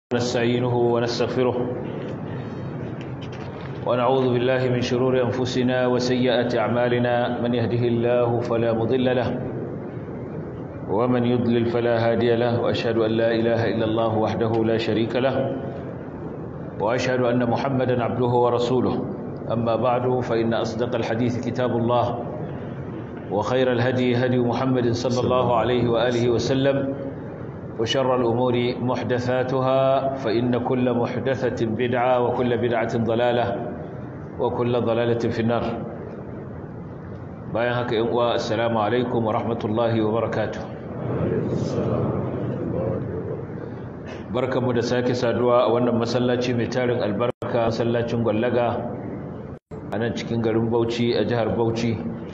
ونستعينه ونستغفره ونعوذ بالله من شرور أنفسنا وسيئات أعمالنا من يهده الله فلا مضل له ومن يضلل فلا هادي له وأشهد أن لا إله إلا الله وحده لا شريك له وأشهد أن محمدا عبده ورسوله أما بعد فإن أصدق الحديث كتاب الله وخير الهدي هدي محمد صلى الله عليه وآله وسلم وشر الأمور محدثاتها فإن كل محدثة بدعة وكل بدعة ضلالة وكل ضلالة في النار باين هكا إنقوى السلام عليكم ورحمة الله وبركاته بركة مدساكي سادوا وانا مسلاتي متارن البركة مسلاتي مغلقة أنا cikin garin Bauchi a jihar Bauchi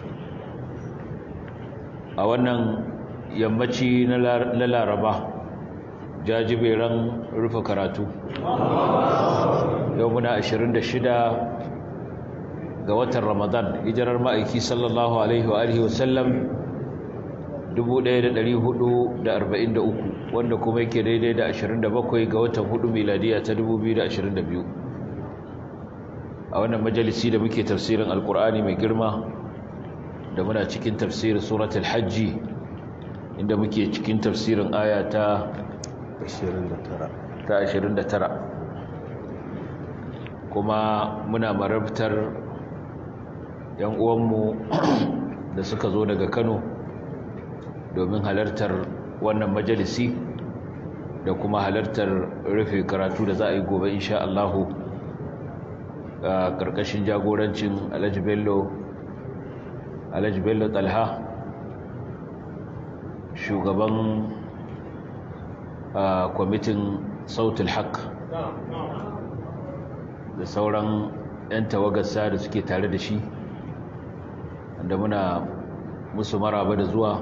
a wannan yammaci na Laraba jajiberan rufe karatu yau muna 26 ga watan ramadan hijirar ma'aiki sallallahu alaihi wa alihi wasallam 1443 wanda kuma yake daidai da 27 ga watan hudu miladiya ta 2022 a wannan majalisi da muke tafsirin alkur'ani mai girma da muna cikin tafsirin suratul hajji inda muke cikin tafsirin aya ta ta 29 kuma muna marabtar yan uwanmu da suka zo daga Kano domin halartar wannan majalisi da kuma halartar rufe karatu da za a yi gobe insha Allahu a karkashin jagorancin Alhaji Bello Alhaji Bello Talha shugaban a kwamitin sautul haq da sauran 'yan tawagarsa da suke tare da shi da muna musu maraba da zuwa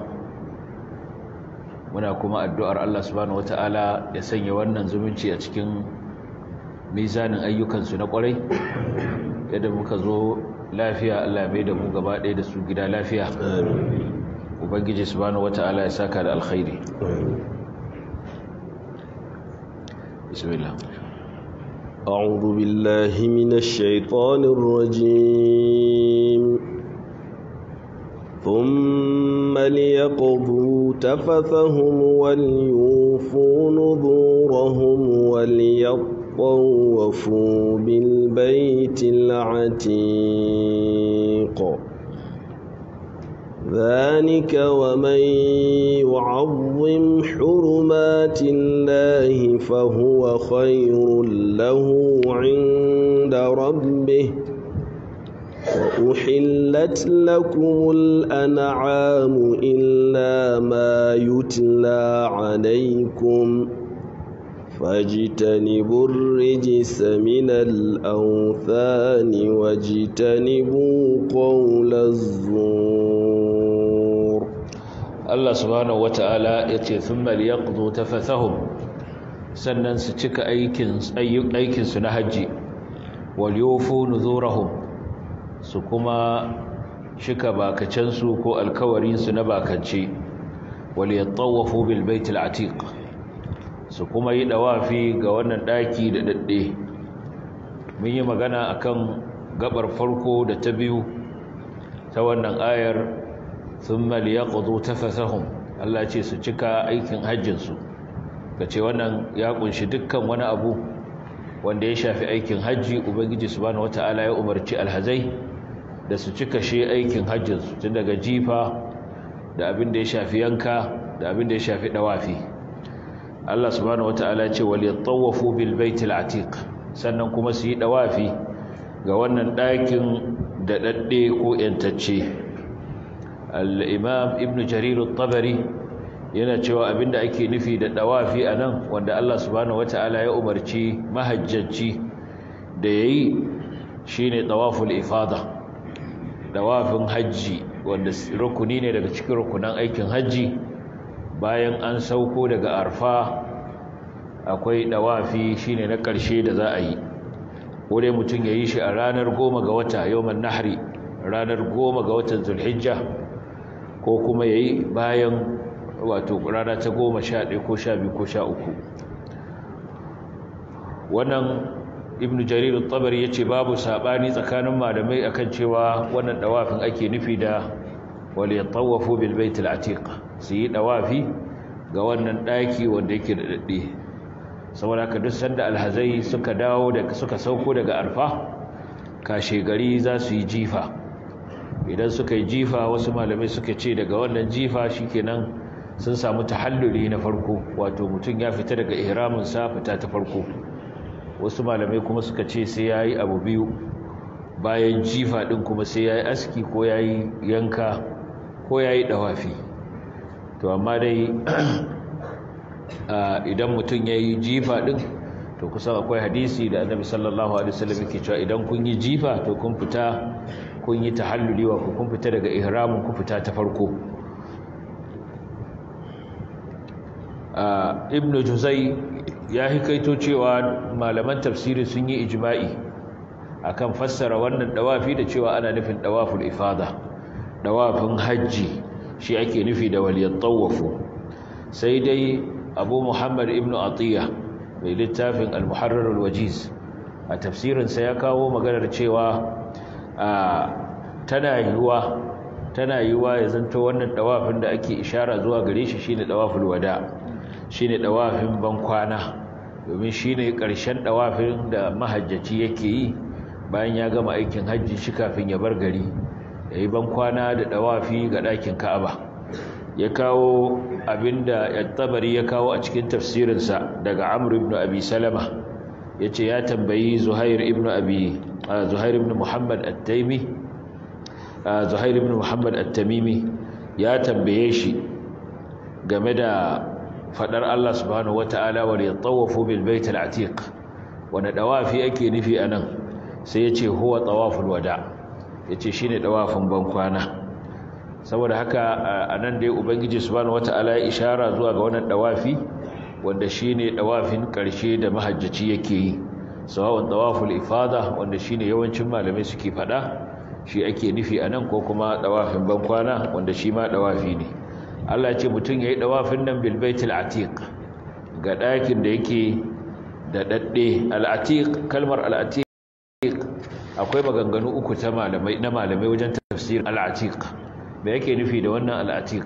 muna kuma addu'ar Allah subhanahu wata'ala ya sanya wannan zumunci a cikin mizanin ayyukansu na kwarai yadda muka zo lafiya Allah mai da mu gaba ɗaya da su gida lafiya ubangiji subhanahu wata'ala ya saka da alkhairi بسم الله أعوذ بالله من الشيطان الرجيم ثم ليقضوا تفثهم وليوفوا نذورهم وليطوفوا بالبيت العتيق ذلك ومن يعظم حرمات الله فهو خير له عند ربه وأحلت لكم الأنعام إلا ما يتلى عليكم فاجتنبوا الرجس من الأوثان واجتنبوا قول الزور Allah subhanahu wata'ala ya ce thumma liyaqdu tafathahum sannan su cika aikin aikin su na haji wal yufu nuzurahum su kuma shika bakacen su ko alkawarin su na bakance wal yatawafu bil baitil atiq su kuma yi dawafi ga wannan daki da dadde mun yi magana akan gabar farko da ta biyu ta wannan ayar thumma liyaqdu tafathahum Allah ce su cika aikin hajjin su kace wannan ya kunshi dukkan wani abu wanda ya shafi aikin haji ubangiji subhanahu wataala ya umarci alhazai da su cika shi aikin hajjin su tun daga jifa da abin da ya shafi yanka da abin da ya shafi dawafi Allah subhanahu wataala ya ce wal yatawafu bil baitil atiq sannan kuma su yi dawafi ga wannan ɗakin da dadde ko yantacce al'imam ibn jariru tabari yana cewa abinda ake nufi da ɗawafi a nan wanda Allah subhanahu wata'ala ya umarci mahajjaci da ya yi shi ne ɗawaful ifada ɗawafin hajji wanda rukuni ne daga cikin rukunan aikin hajji bayan an sauko daga arfa akwai ɗawafi shi ne na ƙarshe da za a yi ko dai mutum ya yi shi a ranar goma ga wata yau nahari ranar goma ga watan zulhijja ko kuma ya yi bayan wato rana ta goma sha ɗaya ko sha biyu ko sha uku wannan ibn jarir al-tabari yace babu sabani tsakanin malamai akan cewa wannan dawafin ake nufi da wal yatawafu bil bait al-atiq su yi dawafi ga wannan daki wanda yake da dadde saboda haka duk sanda alhazai suka dawo da suka sauko daga arfa kashe gari za su yi jifa idan suka yi jifa wasu malamai suka ce daga wannan jifa shikenan sun samu tahalluli na farko wato mutum ya fita daga ihramin sa fita ta farko wasu malamai kuma suka ce sai yayi abu biyu bayan jifa din kuma sai yayi aski ko yayi yanka ko yayi dawafi to amma dai idan mutum yayi jifa din to kusan akwai hadisi da Annabi sallallahu alaihi wasallam yake cewa idan kun yi jifa to kun fita kun yi tahalluli wa kun fita daga ihramin ku fita ta farko ibn juzai ya hikaito cewa malaman tafsiri sun yi ijma'i akan fassara wannan dawafi da cewa ana nufin dawaful ifada dawafin hajji shi ake nufi da waliyat tawafu sai dai abu muhammad ibn atiya mai littafin al-muharrar al-wajiz a tafsirinsa ya kawo maganar cewa tana yiwuwa tana yiwuwa ya zanto wannan dawafin da ake ishara zuwa gare shi shine dawaful wada shine dawafin bankwana domin shine ƙarshen dawafin da mahajjaci yake yi bayan ya gama aikin hajji shi kafin ya bar gari yayi bankwana da dawafi ga ɗakin Ka'aba ya kawo abinda at-Tabari ya kawo a cikin tafsirinsa daga Amr ibn Abi Salama yace ya tambayi Zuhair ibn Abi Zuhair ibn Muhammad at-Taymi Zuhair ibn Muhammad at-Tamimi ya tambaye shi game da fadar Allah subhanahu wata'ala wa yatawafu bil bait al-atiq wanda dawafi ake nufi anan sai yace huwa tawaful wada yace shine dawafin bankwana saboda haka anan dai ubangiji subhanahu wata'ala ya ishara zuwa ga wannan dawafi wanda shine dawafin karshe da mahajjaci yake yi sawawan tawaful ifada wanda shine yawancin malamai suke fada shi ake nufi anan ko kuma dawafin bankwana wanda shi ma dawafi ne Allah ce mutum yayi dawafin nan bil baitil atiq ga dakin da yake da dadde al atiq kalmar al atiq akwai maganganu uku ta malamai na malamai wajen tafsir al atiq me yake nufi da wannan al atiq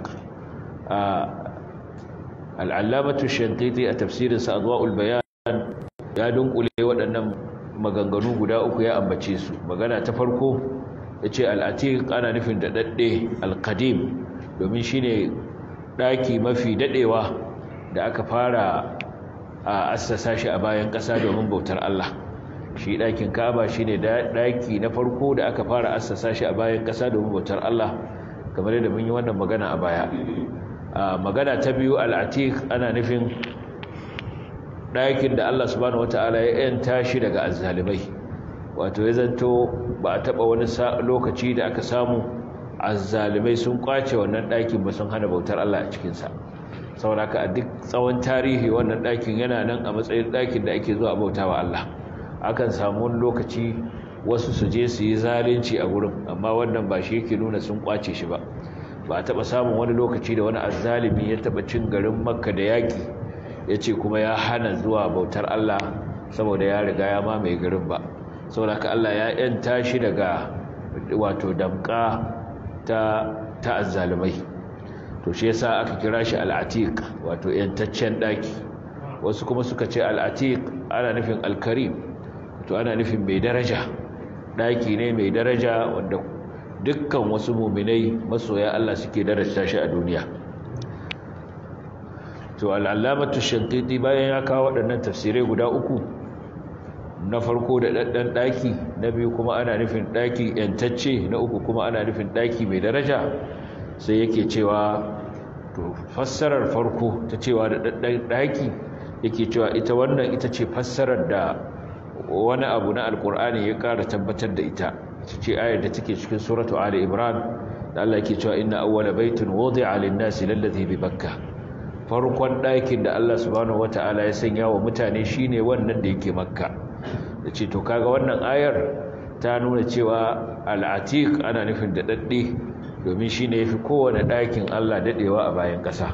al allamatu shantiti a tafsirin sa adwaul bayan ya dunkule waɗannan maganganu guda uku ya ambace su magana ta farko yace al atiq ana nufin da dadde al qadim domin shine daki mafi dadewa da aka fara a assasa shi a bayan ƙasa domin bautar Allah shi dakin Kaaba shine daki na farko da aka fara assasa shi a bayan ƙasa domin bautar Allah kamar yadda mun yi wannan magana a baya magana ta biyu al-atiq ana nufin dakin da Allah subhanahu wataala ya yanta shi daga azzalimai wato ya zanto ba a taba wani lokaci da aka samu azzalimai sun kwace wannan ɗakin ba sun hana bautar Allah a cikinsa sauraka a duk tsawon tarihi wannan ɗakin yana nan a matsayin ɗakin da ake zuwa bauta wa Allah akan samu wani lokaci wasu su je su yi zalunci a gurin amma wannan ba shi yake nuna sun kwace shi ba ba a taɓa samun wani lokaci da wani azzalimi ya taɓa cin garin makka da yaƙi ya ce kuma ya hana zuwa bautar Allah saboda ya riga ya mamaye garin ba saboda ka Allah ya yanta shi daga wato damƙa ta ta azzalumai to shi yasa aka kira shi al-atiq wato yantaccen daki wasu kuma suka ce al-atiq ana nufin al-karim to ana nufin mai daraja daki ne mai daraja wanda dukkan wasu mu'minai masoya Allah suke daraja shi a duniya to al-allamatu shantiti bayan ya kawo waɗannan tafsirai guda uku na farko da ɗanɗan ɗaki na biyu kuma ana nufin ɗaki ‘yantacce na uku kuma ana nufin ɗaki mai daraja sai yake cewa to fassarar farko ta cewa da ɗanɗan ɗaki yake cewa ita wannan ita ce fassarar da wani abu na alkur'ani ya ƙara tabbatar da ita ita ce ayar da take cikin suratu ali imran da Allah yake cewa inna awwala baitin wudi'a lin-nasi lalladhi bi bakka farkon ɗakin da Allah subhanahu wata'ala ya sanya wa mutane shine wannan da yake makka da ce to kaga wannan ayar ta nuna cewa al'atiq ana nufin da dadde domin shine yafi kowane ɗakin Allah dadewa a bayan ƙasa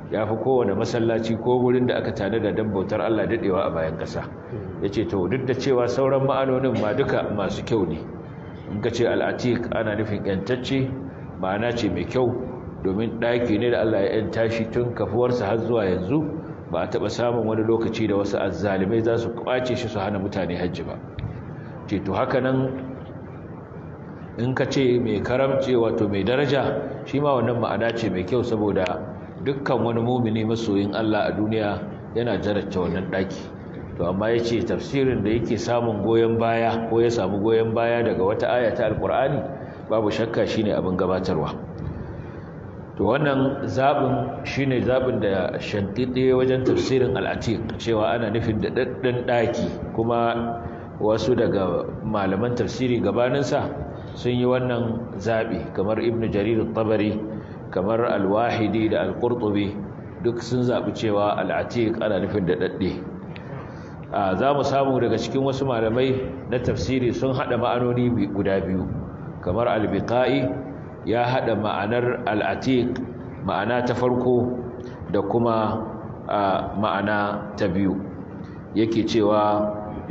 ya fi kowane masallaci ko gurin da aka tare da dan bautar Allah daɗewa a bayan ƙasa ya ce to duk da cewa sauran ma'anonin ma duka masu kyau ne in ka ce al'atik ana nufin ‘yantacce ma'ana ce mai kyau domin ɗaki ne da Allah ya ‘yanta shi tun kafuwarsa har zuwa yanzu ba a taɓa samun wani lokaci da wasu azzalimai za su kwace shi su hana mutane hajji ba ce to haka nan in ka ce mai karamce wato mai daraja shi ma wannan ma'ana ce mai kyau saboda dukkan wani mumini masoyin Allah a duniya yana jaracce wannan ɗaki to amma ya ce tafsirin da yake samun goyon baya ko ya samu goyon baya daga wata aya ta alkur'ani babu shakka shine abin gabatarwa to wannan zaɓin shine zaɓin da shantide wajen tafsirin al'atiq cewa ana nufin da ɗaɗɗan ɗaki kuma wasu daga malaman tafsiri gabaninsa sun yi wannan zaɓi kamar ibn jarir tabari kamar alwahidi da alƙurtubi duk sun zaɓi cewa al'atiq ana nufin da ɗaɗɗe za mu samu daga cikin wasu malamai na tafsiri sun haɗa ma'anoni guda biyu kamar albiqa'i ya haɗa ma'anar al'atiq ma'ana ta farko da kuma ma'ana ta biyu yake cewa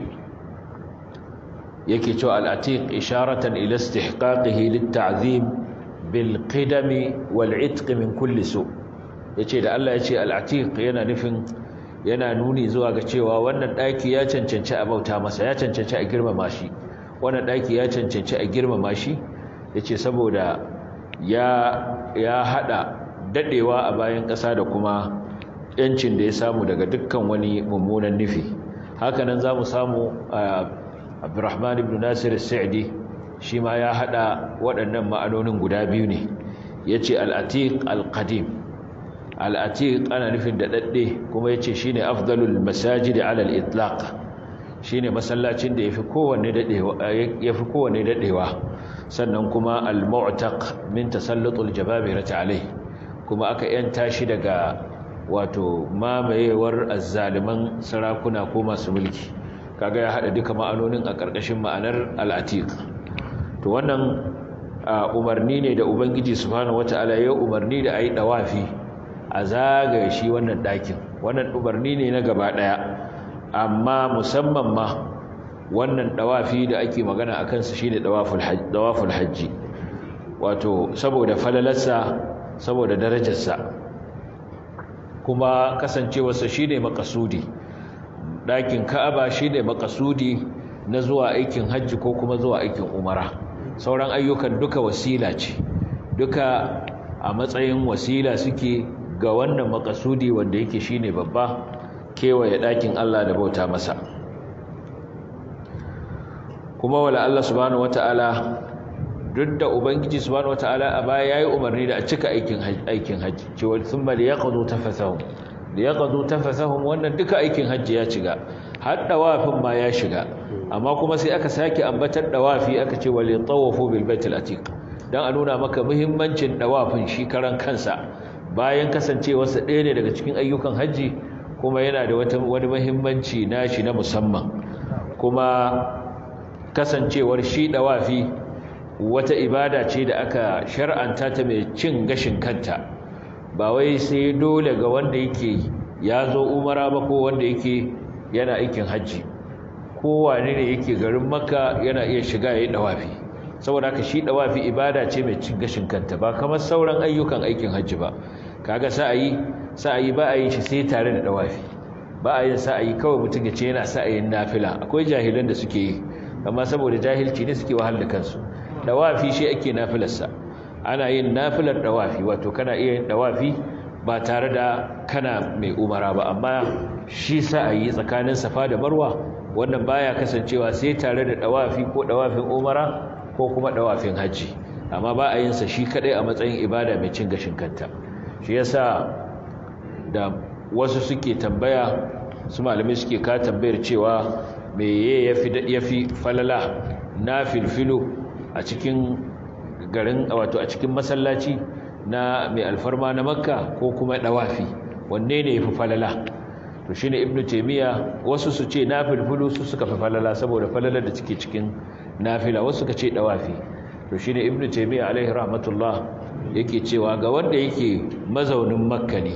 yake cewa al'atiq isharatan ila istihqaqihi lit-ta'zim bil qidami wal 'itq min kulli su yace da Allah yace al'atiq yana nufin yana nuni zuwa ga cewa wannan daki ya cancanci a bauta masa ya cancanci a girmama shi wannan daki ya cancanci a girmama shi yace saboda ya ya hada dadewa a bayan ƙasa da kuma yancin da ya samu daga dukkan wani mummunan nufi hakanan zamu samu Abdurrahman ibn Nasir al-Sa'di shi ma ya hada waɗannan ma'anonin guda biyu ne yace al-atiq al-qadim al-atiq ana nufin da dadde kuma yace shine afdalul masajid ala al-itlaq shine masallacin da yafi kowanne dadewa yafi kowanne dadewa sannan kuma al-mu'taq min tasallutul jababirati alayhi kuma aka yanta shi daga wato mamayewar azzaliman sarakuna ko masu mulki kaga ya hada duka ma'anonin a ƙarƙashin ma'anar al-atiq to wannan umarni ne da ubangiji subhanahu wataala ya umarni da ayi dawafi a zagaye shi wannan ɗakin wannan umarni ne na gaba ɗaya amma musamman ma wannan dawafi da ake magana akan sa shine dawaful hajj dawaful hajji wato saboda falalarsa saboda darajarsa kuma kasancewarsa shine makasudi ɗakin ka'aba shine makasudi na zuwa aikin hajji ko kuma zuwa aikin umara sauran ayyukan duka wasila ce duka a matsayin wasila suke ga wannan makasudi wanda yake shine babba kewaye ɗakin Allah da bauta masa kuma wala Allah subhanahu wata'ala duk da ubangiji subhanahu wata'ala a baya yayi umarni da a cika aikin aikin haji cewa thumma liyaqdu tafathahum liyaqdu tafathahum wannan duka aikin haji ya shiga har dawafin ma ya shiga amma kuma sai aka sake ambatar dawafi aka ce wal tawafu bil baitil atiq dan a nuna maka muhimmancin dawafin shi karan kansa bayan kasancewarsa ɗaya ne daga cikin ayyukan haji kuma yana da wata wani muhimmanci nashi na musamman kuma kasancewar shi dawafi wata ibada ce da aka shar'anta ta mai cin gashin kanta ba wai sai dole ga wanda yake ya zo umara ba ko wanda yake yana aikin hajji kowane ne yake garin makka yana iya shiga ya yi dawafi saboda haka shi dawafi ibada ce mai cin gashin kanta ba kamar sauran ayyukan aikin hajji ba kaga sa'ayi sa'ayi ba a yin shi sai tare da dawafi ba a yin sa'ayi kawai mutum ya ce yana sa'ayin nafila akwai jahilan da suke yi amma saboda jahilci ne suke wahal da kansu dawafi shi ake nafilarsa ana yin nafilar dawafi wato kana iya yin dawafi ba tare da kana mai umara ba amma shi sa'ayi tsakanin safa da marwa wannan baya kasancewa sai tare da dawafi ko dawafin umara ko kuma dawafin haji amma ba a yin sa shi kadai a matsayin ibada mai cin gashin kanta shi yasa da wasu suke tambaya su malamai suke ka tambayar cewa meye yafi yafi falala na filfilu a cikin garin wato a cikin masallaci na mai alfarma na makka ko kuma dawafi wanne ne yafi falala to shine ibnu taymiya wasu su ce nafilfulu su suka fi falala saboda falalar da take cikin nafila wasu suka ce dawafi to shine ibnu taymiya alaihi rahmatullah yake cewa ga wanda yake mazaunin makka ne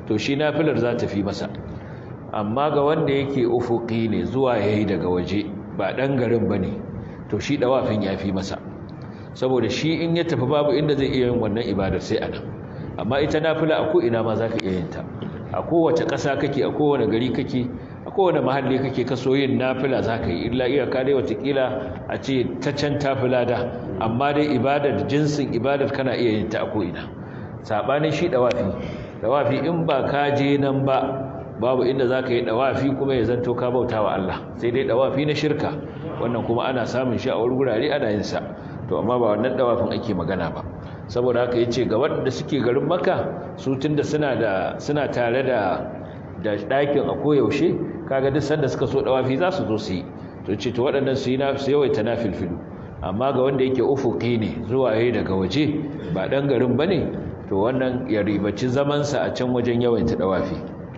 to shi nafilar za ta fi masa amma ga wanda yake ufuki ne zuwa yayi daga waje ba dan garin bane to shi dawafin ya fi masa saboda shi in ya tafi babu inda zai iya yin wannan ibadar sai anan amma ita nafila a ko ina ma zaka iya yin ta a kowace ƙasa kake a kowane gari kake a kowane mahalli kake kaso yin nafila za ka yi illa iyaka dai watakila a ce ta can tafila da amma dai ibadar jinsin ibadar kana iya yin ta a ko'ina saɓanin shi ɗawafi ɗawafi in ba ka je nan ba babu inda za ka yi ɗawafi kuma ya zanto ka bauta wa Allah sai dai ɗawafi na shirka wannan kuma ana samun shi a wani gurare ana yin sa to amma ba wannan ɗawafin ake magana ba saboda haka ya ce ga waɗanda suke garin maka su tun da suna tare da da ɗakin a koyaushe kaga duk sanda suka so ɗawafi za su zo su yi to ce to waɗannan su yi na su yawaita na filfilu amma ga wanda yake ufuki ne zuwa yayi daga waje ba ɗan garin ba ne to wannan ya ribaci zamansa a can wajen yawaita ɗawafi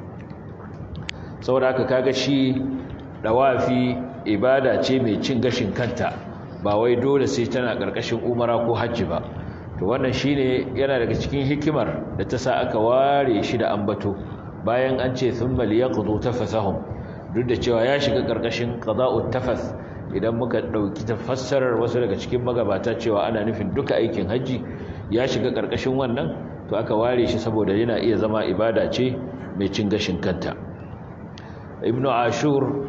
saboda haka kaga shi ɗawafi ibada ce mai cin gashin kanta ba wai dole sai tana ƙarƙashin umara ko hajji ba to wannan shine yana daga cikin hikimar da ta sa aka ware shi da ambato bayan an ce thumma liyaqdu tafasahum duk da cewa ya shiga karkashin qada'ut tafas idan muka dauki tafassarar wasu daga cikin magabata cewa ana nufin duka aikin haji ya shiga karkashin wannan to aka ware shi saboda yana iya zama ibada ce mai cin gashin kanta ibnu ashur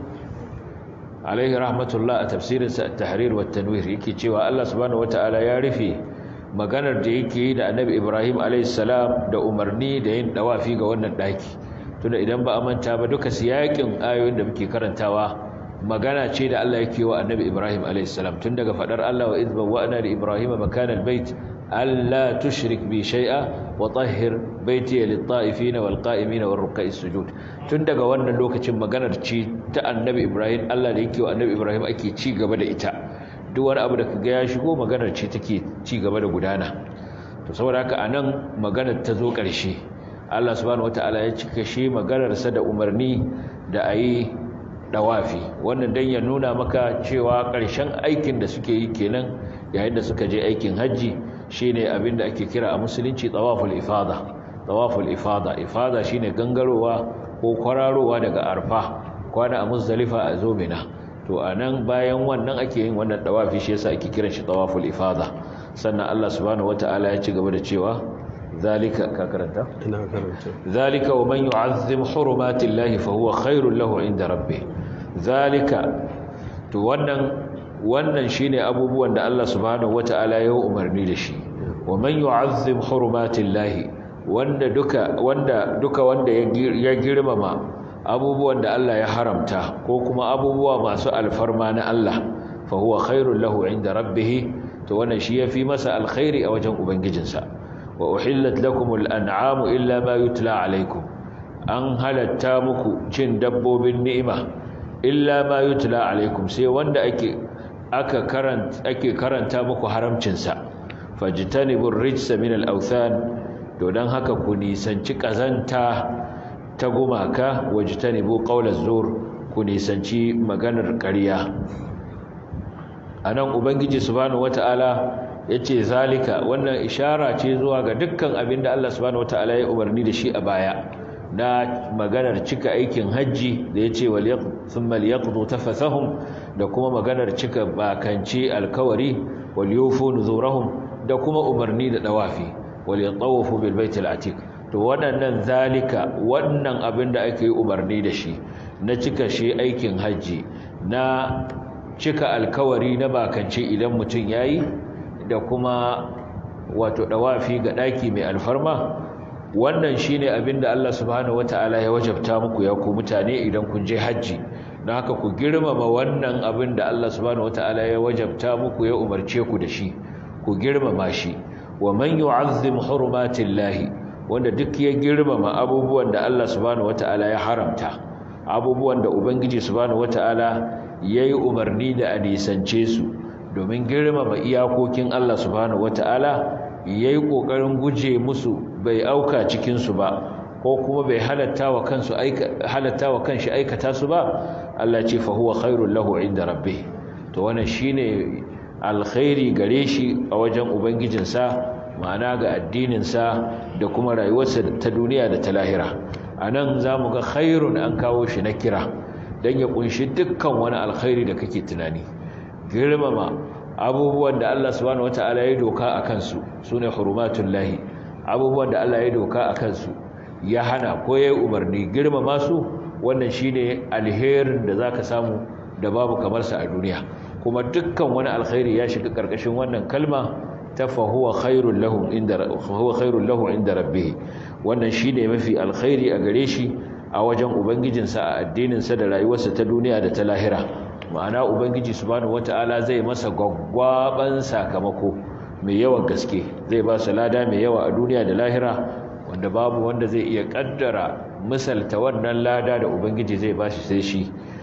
alaihi rahmatullah a tafsirinsa at-tahrir wa tanwir yake cewa Allah subhanahu wataala ya rufe maganar da yake yi da annabi ibrahim alaihissalam da umarni da yin dawafi ga wannan daki tunda idan ba a manta ba duka siyakin ayoyin da muke karantawa magana ce da Allah yake wa annabi ibrahim alaihissalam tun daga fadar Allah wa idba wa ana li ibrahim makan albayt alla tushrik bi shay'a wa tahhir baiti lit-ta'ifin wal-qa'imin war-ruk'a'is sujud tun daga wannan lokacin maganar ce ta annabi ibrahim Allah da yake wa annabi ibrahim ake ci gaba da ita duk wani abu da kaga ya shigo maganar ce take ci gaba da gudana to saboda haka anan maganar ta zo ƙarshe Allah subhanahu wataala ya cika shi maganar sa da umarni da ayi dawafi wannan dan ya nuna maka cewa ƙarshen aikin da suke yi kenan yayin da suka je aikin haji shine abin da ake kira a musulunci tawaful ifada tawaful ifada ifada shine gangarowa ko kwararowa daga arfa kwana a muzdalifa a zo mina to a nan bayan wannan ake yin wannan dawafi shi yasa ake kiran shi tawaful ifada sannan Allah subhanahu wataala ya ci gaba da cewa zalika ka karanta ina karanta zalika wa man yu'azzim hurumatillahi fa huwa khairul lahu inda rabbih zalika to wannan wannan shine abubuwan da Allah subhanahu wataala ya umarni da shi wa man yu'azzim hurumatillahi wanda duka wanda duka wanda ya girmama abubuwan da Allah ya haramta ko kuma abubuwa masu alfarma na Allah fa huwa khairul lahu inda rabbih to wannan shi yafi masa alkhairi a wajen ubangijinsa wa uhillat lakumul an'amu illa ma yutla alaikum an halatta muku cin dabbobin ni'ima illa ma yutla alaikum sai wanda ake aka karanta ake karanta muku haramcin sa fajtanibur rijsa min al-awthan to dan haka ku nisanci kazanta ta gumaka wajtanibu qawlaz zur ku nisanci maganar ƙarya anan ubangiji subhanahu wataala yace zalika wannan ishara ce zuwa ga dukkan abinda Allah subhanahu wataala ya umarni da shi a baya na maganar cika aikin haji da yace wal thumma liyaqdu tafathahum da kuma maganar cika bakanci alkawari wal yufu nuzurahum da kuma umarni da dawafi wal yatawafu bil baitil atiq to waɗannan zalika wannan abin da ake umarni da shi na cika shi aikin hajji na cika alkawari na bakance idan mutum yayi da kuma wato dawafi ga daki mai alfarma wannan shine abin da Allah subhanahu wataala ya wajabta muku ya ku mutane idan kun je hajji don haka ku girmama wannan abin da Allah subhanahu wataala ya wajabta muku ya umarce ku da shi ku girmama shi wa man yu'azzim hurumatillahi wanda duk ya girmama abubuwan da Allah subhanahu wataala ya haramta abubuwan da ubangiji subhanahu wataala yayi umarni da a nisance su domin girmama iyakokin Allah subhanahu wataala yayi kokarin guje musu bai auka cikin su ba ko kuma bai halatta wa kansu aika halatta wa kanshi aikata su ba Allah ce fa huwa khairul lahu inda rabbih to wannan shine alkhairi gare shi a wajen ubangijinsa ma'ana ga addininsa da kuma rayuwarsa ta duniya da ta lahira a nan za mu ga khairun an kawo shi na kira don ya kunshi dukkan wani alkhairi da kake tunani girmama abubuwan da Allah subhanahu wata'ala ya doka a kansu su ne hurumatullahi abubuwan da Allah ya doka a kansu ya hana ko ya yi umarni girmama su wannan shi ne alherin da za ka samu da babu kamarsa a duniya kuma dukkan wani alkhairi ya shiga ƙarƙashin wannan kalma ta fahuwa khairun lahu inda rabbihi wannan shi ne mafi alkhairi a gare shi a wajen ubangijinsa a addininsa da rayuwarsa ta duniya da ta lahira ma'ana ubangiji subhanahu wata'ala zai masa gwaggwaban sakamako mai yawan gaske zai ba su lada mai yawa a duniya da lahira wanda babu wanda zai iya kaddara misalta wannan lada da ubangiji zai ba shi sai shi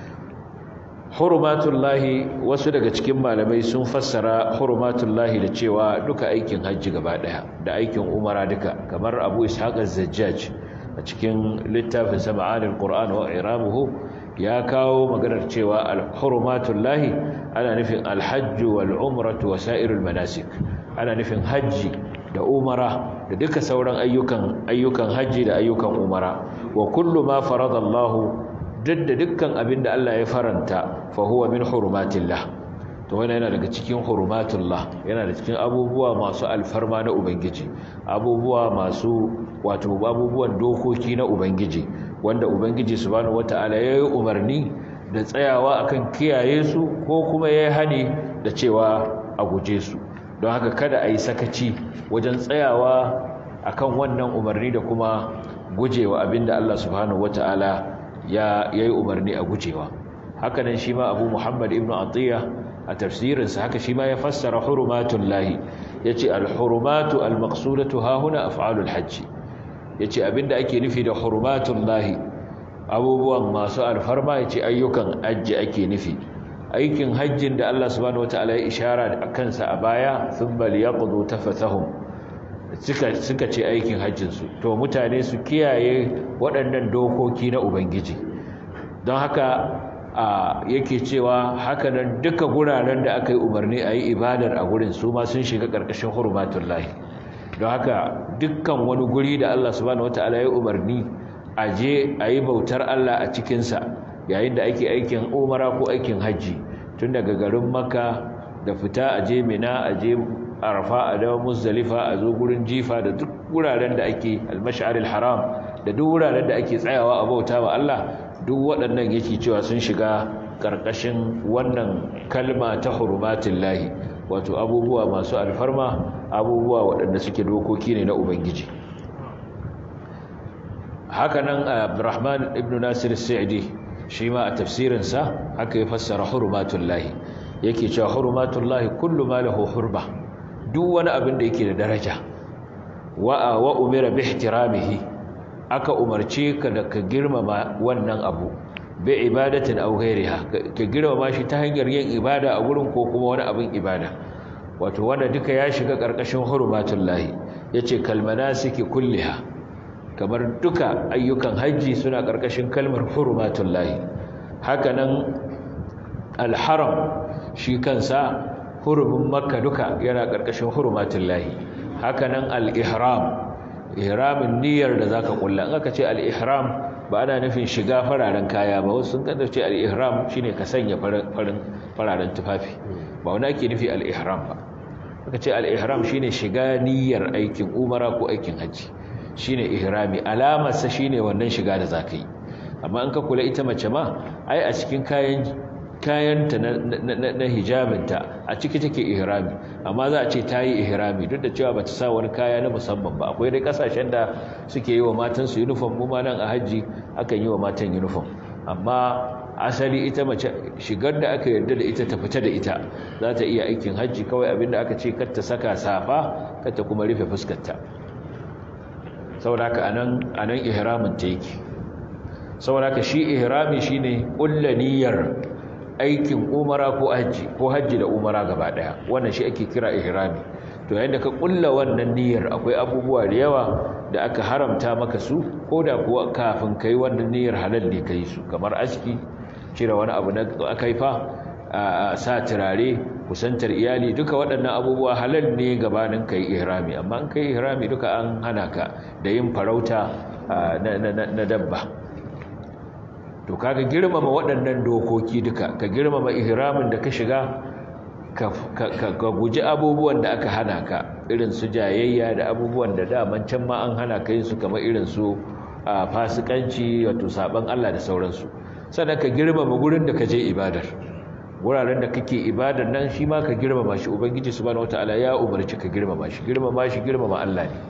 hurumatullahi wasu daga cikin malamai sun fassara hurumatullahi da cewa duka aikin hajji gaba daya da aikin umara duka kamar abu ishaq az-zajjaj a cikin littafin sama'anil qur'an wa iramuhu ya kawo maganar cewa al-hurumatullahi ana nufin al-hajj wal umratu wa sa'irul manasik ana nufin hajji da umara da duka sauran ayyukan ayyukan hajji da ayyukan umara wa kullu ma faradallahu duk da dukkan abin da Allah ya faranta fa huwa min hurumatillah to wannan yana daga cikin hurumatullah yana da cikin abubuwa masu alfarma na ubangiji abubuwa masu wato abubuwan dokoki na ubangiji wanda ubangiji subhanahu wataala ya yi umarni da tsayawa akan kiyaye su ko kuma ya yi hani da cewa a guje su don haka kada a yi sakaci wajen tsayawa akan wannan umarni da kuma gujewa abinda Allah subhanahu wataala ya yi umarni a gujewa hakanan shi ma abu muhammad ibn atiyya a tafsirinsa haka shi ma ya fassara hurumatun lahi ya ce alhurumatu almaksudatu hahuna af'alul hajji ya ce abinda ake nufi da hurumatun lahi abubuwan masu alfarma ya ce ayyukan hajji ake nufi aikin hajjin da allah subhanahu wata'ala ya ishara a kansa a baya sun bal ya ƙudu tafatahun suka ce aikin hajjinsu to mutane su kiyaye waɗannan dokoki na ubangiji don haka a yake cewa hakanan duka guraren da aka yi umarni a yi ibadar a gurin su ma sun shiga ƙarƙashin hurumatun lahi don haka dukkan wani guri da allah subhanahu wata'ala ya umarni a je a yi bautar allah a cikinsa yayin da ake aikin umara ko aikin hajji tun daga garin makka da fita a je mina a je arafa a dawo muzdalifa a zo gurin jifa da duk wuraren da ake almash'aril haram da duk wuraren da ake tsayawa a bauta wa Allah duk waɗannan yake cewa sun shiga ƙarƙashin wannan kalma ta hurumatin lahi wato abubuwa masu alfarma abubuwa waɗanda suke dokoki ne na ubangiji hakanan abdurrahman ibn nasir sa'idi shi ma a tafsirinsa haka ya fassara hurumatun lahi yake cewa hurumatun lahi kullu ma lahu hurba duk wani abin da yake da daraja wa wa umira bi ihtiramihi aka umarce ka da ka girmama wannan abu bi ibadatin aw ghairiha ka girmama shi ta hanyar yin ibada a gurin ko kuma wani abin ibada wato wanda duka ya shiga karkashin hurumatullahi yace kalmanasiki kulliha kamar duka ayyukan haji suna karkashin kalmar hurumatullahi hakanan alharam shi kansa hurumin makka duka yana ƙarƙashin hurumatin lahi hakanan al-ihram ihramin niyyar da zaka kulla in aka ce al-ihram ba ana nufin shiga fararen kaya ba wasu sun kada ce al-ihram shine ka sanya farin fararen tufafi ba wani ake nufi al-ihram ba aka ce al-ihram shine shiga niyyar aikin umara ko aikin haji shine ihrami alamar sa shine wannan shiga da zaka yi amma in ka kula ita mace ma ai a cikin kayan kayanta na hijabinta a ciki take ihrami amma za a ce ta yi ihrami duk da cewa ba ta sa wani kaya na musamman ba akwai dai kasashen da suke yi wa matansu uniform mu ma nan a hajji akan yi wa matan uniform amma asali ita mace shigar da aka yarda da ita ta fita da ita za ta iya aikin hajji kawai abinda aka ce kar ta saka safa kar ta kuma rufe fuskarta saboda haka anan anan ihramin ta yake saboda haka shi ihrami shine kullu niyyar aikin umara ko hajji ko hajji da umara gaba daya wannan shi ake kira ihrami to yayin da ka kulla wannan niyyar akwai abubuwa da yawa da aka haramta maka su ko da kuwa kafin kai wannan niyyar halal ne kai su kamar aski cire wani abu na akaifa sa turare kusantar iyali duka waɗannan abubuwa halal ne gabanin kai ihrami amma in kai ihrami duka an hana ka da yin farauta na dabba to kaga girmama waɗannan dokoki duka ka girmama ihramin da ka shiga ka guji abubuwan da aka hana ka irin su jayayya da abubuwan da daman can ma an hana ka yin su kamar irin su fasikanci wato saban Allah da sauransu sannan ka girmama gurin da ka je ibadar wuraren da kake ibadar nan shi ma ka girmama shi ubangiji subhanahu wataala ya umarci ka girmama shi girmama shi girmama Allah ne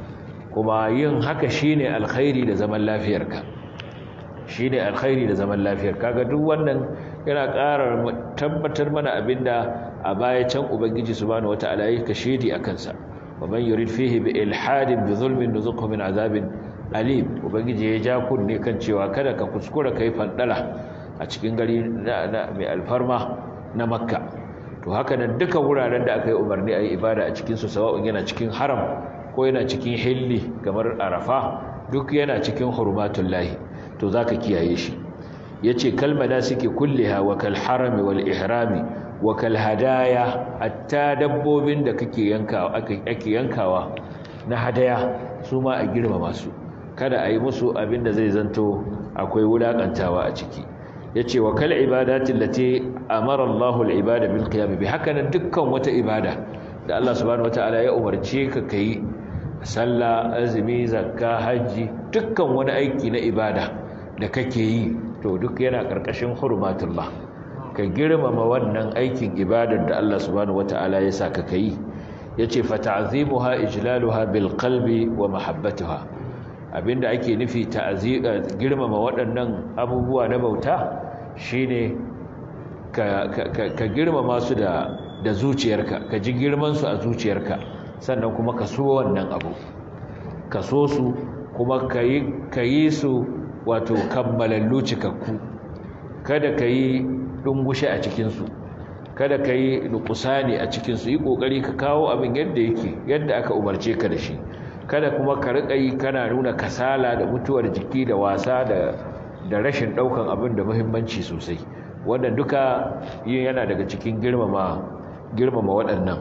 kuma yin haka shine alkhairi da zaman lafiyarka shine alkhairi da zaman lafiyar kaga duk wannan yana ƙara tabbatar mana abinda a baya can ubangiji subhanahu wataala ya kashedi akan sa waman yurid fihi bi ilhadin bi zulmin nuzuqhu min azabin alim ubangiji ya ja kunne kan cewa kada ka kuskura kai fandala a cikin gari mai alfarma na makka to haka nan duka wuraren da aka yi umarni a yi ibada a cikinsu sawa'un yana cikin haram ko yana cikin hilli kamar arafa duk yana cikin hurmatun lahi to za ka kiyaye shi ya ce kalmada suke kulliha wa kal harami wal ihrami wa kal hadaya hatta dabbobin da kake yankawa ake yankawa na hadaya su ma a girmama su kada a yi musu abin da zai zanto akwai wulakantawa a ciki yace wa kal ibadati allati amara Allahu al-ibada bil qiyam bi hakanan dukkan wata ibada da Allah subhanahu wataala ya umarce ka kai sallah azumi zakka haji dukkan wani aiki na ibada da kake yi to duk yana karkashin hurmatullah ka girmama wannan aikin ibadar da Allah subhanahu wataala ya saka kai yace fa ta'zimuha ijlaluha bil qalbi wa mahabbatuha abinda ake nufi ta'ziga girmama waɗannan abubuwa na bauta shine ka ka girmama su da da zuciyarka ka ji girman su a zuciyarka sannan kuma ka so wannan abu ka so su kuma kayi kayi su wato kammalallu cikakku kada kayi dungushe a cikin su kada kayi nukusani a cikin su yi kokari ka kawo abin yadda yake yadda aka umarce ka da shi kada kuma ka riƙa yi kana nuna kasala da mutuwar jiki da wasa da da rashin ɗaukan abin da muhimmanci sosai wannan duka yin yana daga cikin girmama girmama waɗannan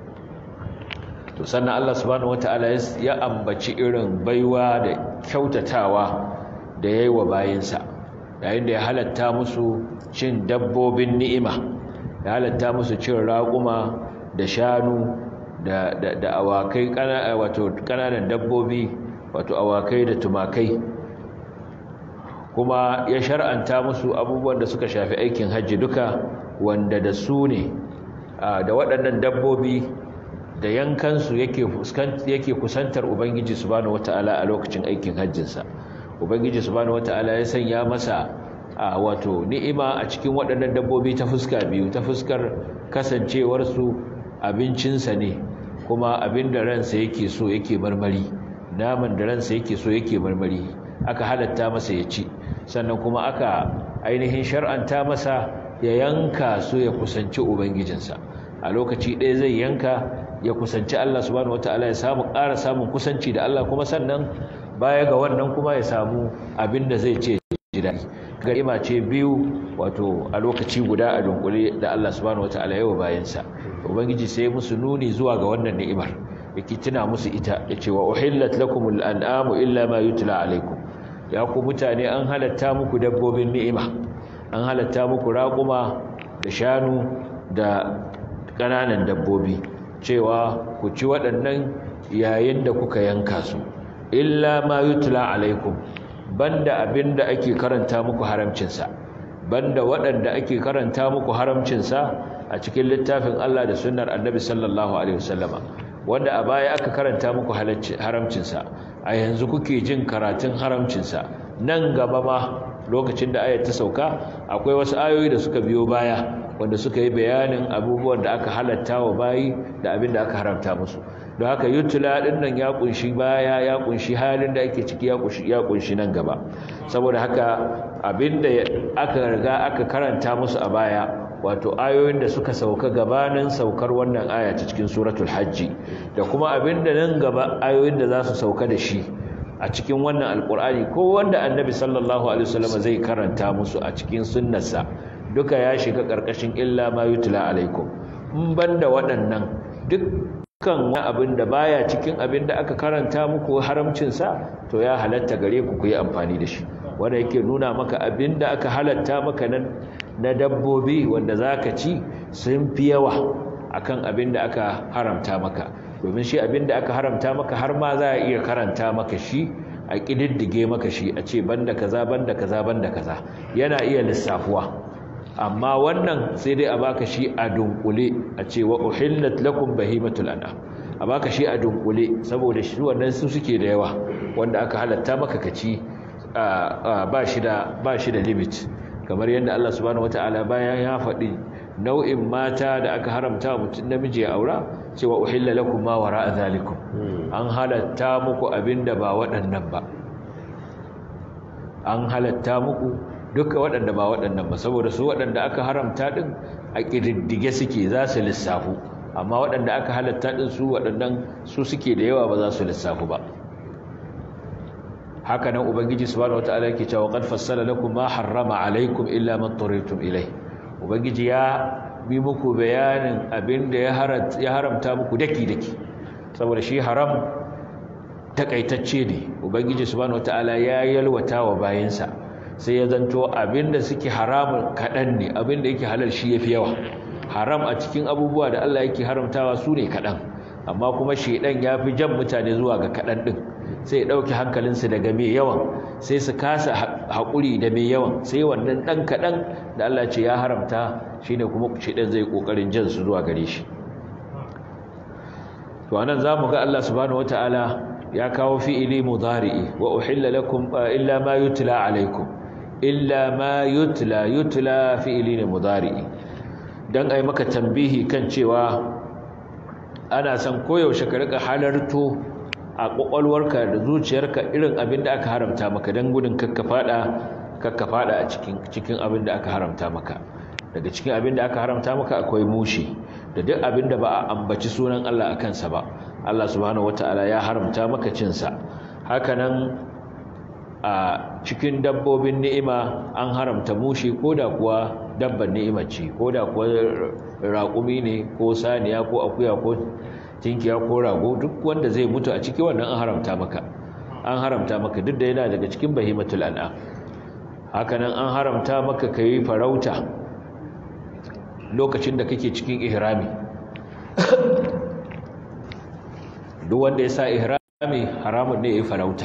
to sannan Allah subhanahu wataala ya ambaci irin baiwa da kyautatawa da yayi wa bayinsa yayin da ya halatta musu cin dabbobin ni'ima ya halatta musu cin raƙuma da shanu da, da, da awakai wato kananan dabbobi wato awakai da tumakai kuma ya shar'anta musu abubuwan da suka shafi aikin hajji duka wanda da su ne da waɗannan dabbobi da yankansu yake yake kusantar ubangiji subhanahu wataala a lokacin aikin hajjinsa ubangiji subhanahu wataala ya sanya masa wato ni'ima a cikin waɗannan dabbobi ta fuska biyu ta fuskar kasancewarsu abincinsa ne kuma abin da ransa yake so yake marmari naman da ransa yake so yake marmari aka halatta masa ya ci sannan kuma aka ainihin shar'anta masa ya yanka su ya kusanci ubangijinsa a lokaci ɗaya zai yanka ya kusanci Allah subhanahu wataala ya samu ƙara samun kusanci da Allah kuma sannan baya ga wannan kuma ya samu abin da zai ce ji daɗi garima ce biyu wato a lokaci guda a dunkule da Allah subhanahu wataala yawa bayansa ubangiji sai musu nuni zuwa ga wannan ni'imar yake tuna musu ita yace wa uhillat lakumul an'amu illa ma yutla alaikum ya ku mutane an halatta muku dabbobin ni'ima an halatta muku raƙuma da shanu da ƙananan dabbobi cewa ku ci waɗannan yayin da kuka yanka su illa ma yutla alaikum banda abinda ake karanta muku haramcinsa banda waɗanda ake karanta muku haramcinsa a cikin littafin Allah da sunnar annabi sallallahu alaihi wasallama wanda a baya aka karanta muku haramcinsa a yanzu kuke jin karatun haramcinsa nan gaba ma lokacin da ayat ta sauka akwai wasu ayoyi da suka biyo baya wanda suka yi bayanin abubuwan da aka halatta wa bayi da abin da aka haramta musu don haka yutula din nan ya kunshi baya ya kunshi halin da ake ciki ya kunshi ya kunshi nan gaba saboda haka abin da aka riga aka karanta musu a baya wato ayoyin da suka sauka gabanin saukar wannan aya ta cikin suratul hajji da kuma abin da nan gaba ayoyin da za su sauka da shi a cikin wannan alkur'ani ko wanda annabi sallallahu alaihi wasallam zai karanta musu a cikin sunnarsa duka ya shiga ƙarƙashin illa ma yutla alaikum in banda waɗannan dukkan wani abin da baya cikin abin da aka karanta muku haramcinsa to ya halatta gare ku ku yi amfani da shi wanda yake nuna maka abin da aka halatta maka nan na dabbobi wanda za ka ci sun fi yawa akan abin da aka haramta maka domin shi abin da aka haramta maka har ma za a iya karanta maka shi a ƙididdige maka shi a ce banda kaza banda kaza banda kaza yana iya lissafuwa amma wannan sai dai a baka shi a dunkule a ce wa uhillat lakum bahimatul an'am a baka shi a dunkule saboda shi wannan su suke da yawa wanda aka halatta maka kaci ba shi da ba shi da limit kamar yadda Allah subhanahu wataala bayan ya faɗi nau'in mata da aka haramta mutum namiji ya aura cewa uhilla lakum ma wara'a zalikum an halatta muku abinda ba waɗannan ba an halatta muku duka waɗanda ba waɗannan ba saboda su waɗanda aka haramta din a ƙididdige suke za su lissafu amma waɗanda aka halatta din su waɗannan su suke da yawa ba za su lissafu ba haka nan ubangiji subhanahu wataala yake cewa qad fassala lakum ma harrama alaykum illa ma turitum ilay ubangiji ya bi muku bayanin abinda ya haramta muku daki daki saboda shi haram takaitacce ne ubangiji subhanahu wataala ya yalwata wa bayinsa sai ya zanto abinda suke haramun kadan ne abinda yake halal shi yafi yawa haram a cikin abubuwa da Allah yake haramtawa su ne kadan amma kuma shedan ya fi jan mutane zuwa ga kadan din sai ya ɗauki hankalinsu daga mai yawan sai su kasa haƙuri da mai yawan sai wannan ɗan kaɗan da Allah ce ya haramta shi ne kuma shiɗan zai ƙoƙarin jan su zuwa gare shi to anan za mu ga Allah subhanahu wata'ala ya kawo fi'ili mudari'i wa uhilla lakum illa ma yutla alaikum illa ma yutla yutla fi'ili ne mudari'i dan ai maka tambihi kan cewa ana son koyaushe ka rika halarto a ƙwaƙwalwarka da zuciyarka irin abin da aka haramta maka don gudun kakka fada a cikin abin da aka haramta maka daga cikin abin da aka haramta maka akwai mushi da duk abin da ba a ambaci sunan Allah a kansa ba Allah subhanahu wata'ala ya haramta maka cinsa hakanan a cikin dabbobin ni'ima an haramta mushi ko da kuwa dabban ni'ima ce ko da kuwa raƙumi ne ko saniya ko akuya ko tinkiya ko rago duk wanda zai mutu a ciki wannan an haramta maka an haramta maka duk da yana daga cikin bahimatul an'am hakanan an haramta maka kai farauta lokacin da kake cikin ihrami duk wanda ya sa ihrami haramun ne yayi farauta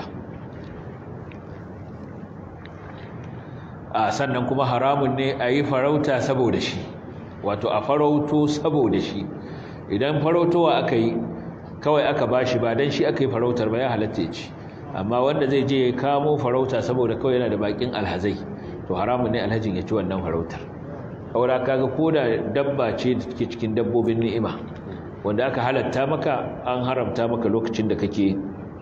a sannan kuma haramun ne a yi farauta saboda shi wato a farauto saboda shi idan farautowa aka yi kawai aka bashi ba dan shi aka yi farautar ba ya halatta ya ci amma wanda zai je ya kamo farauta saboda kawai yana da bakin alhazai to haramun ne alhajin ya ci wannan farautar aura kaga koda dabba ce da take cikin dabbobin ni'ima wanda aka halatta maka an haramta maka lokacin da kake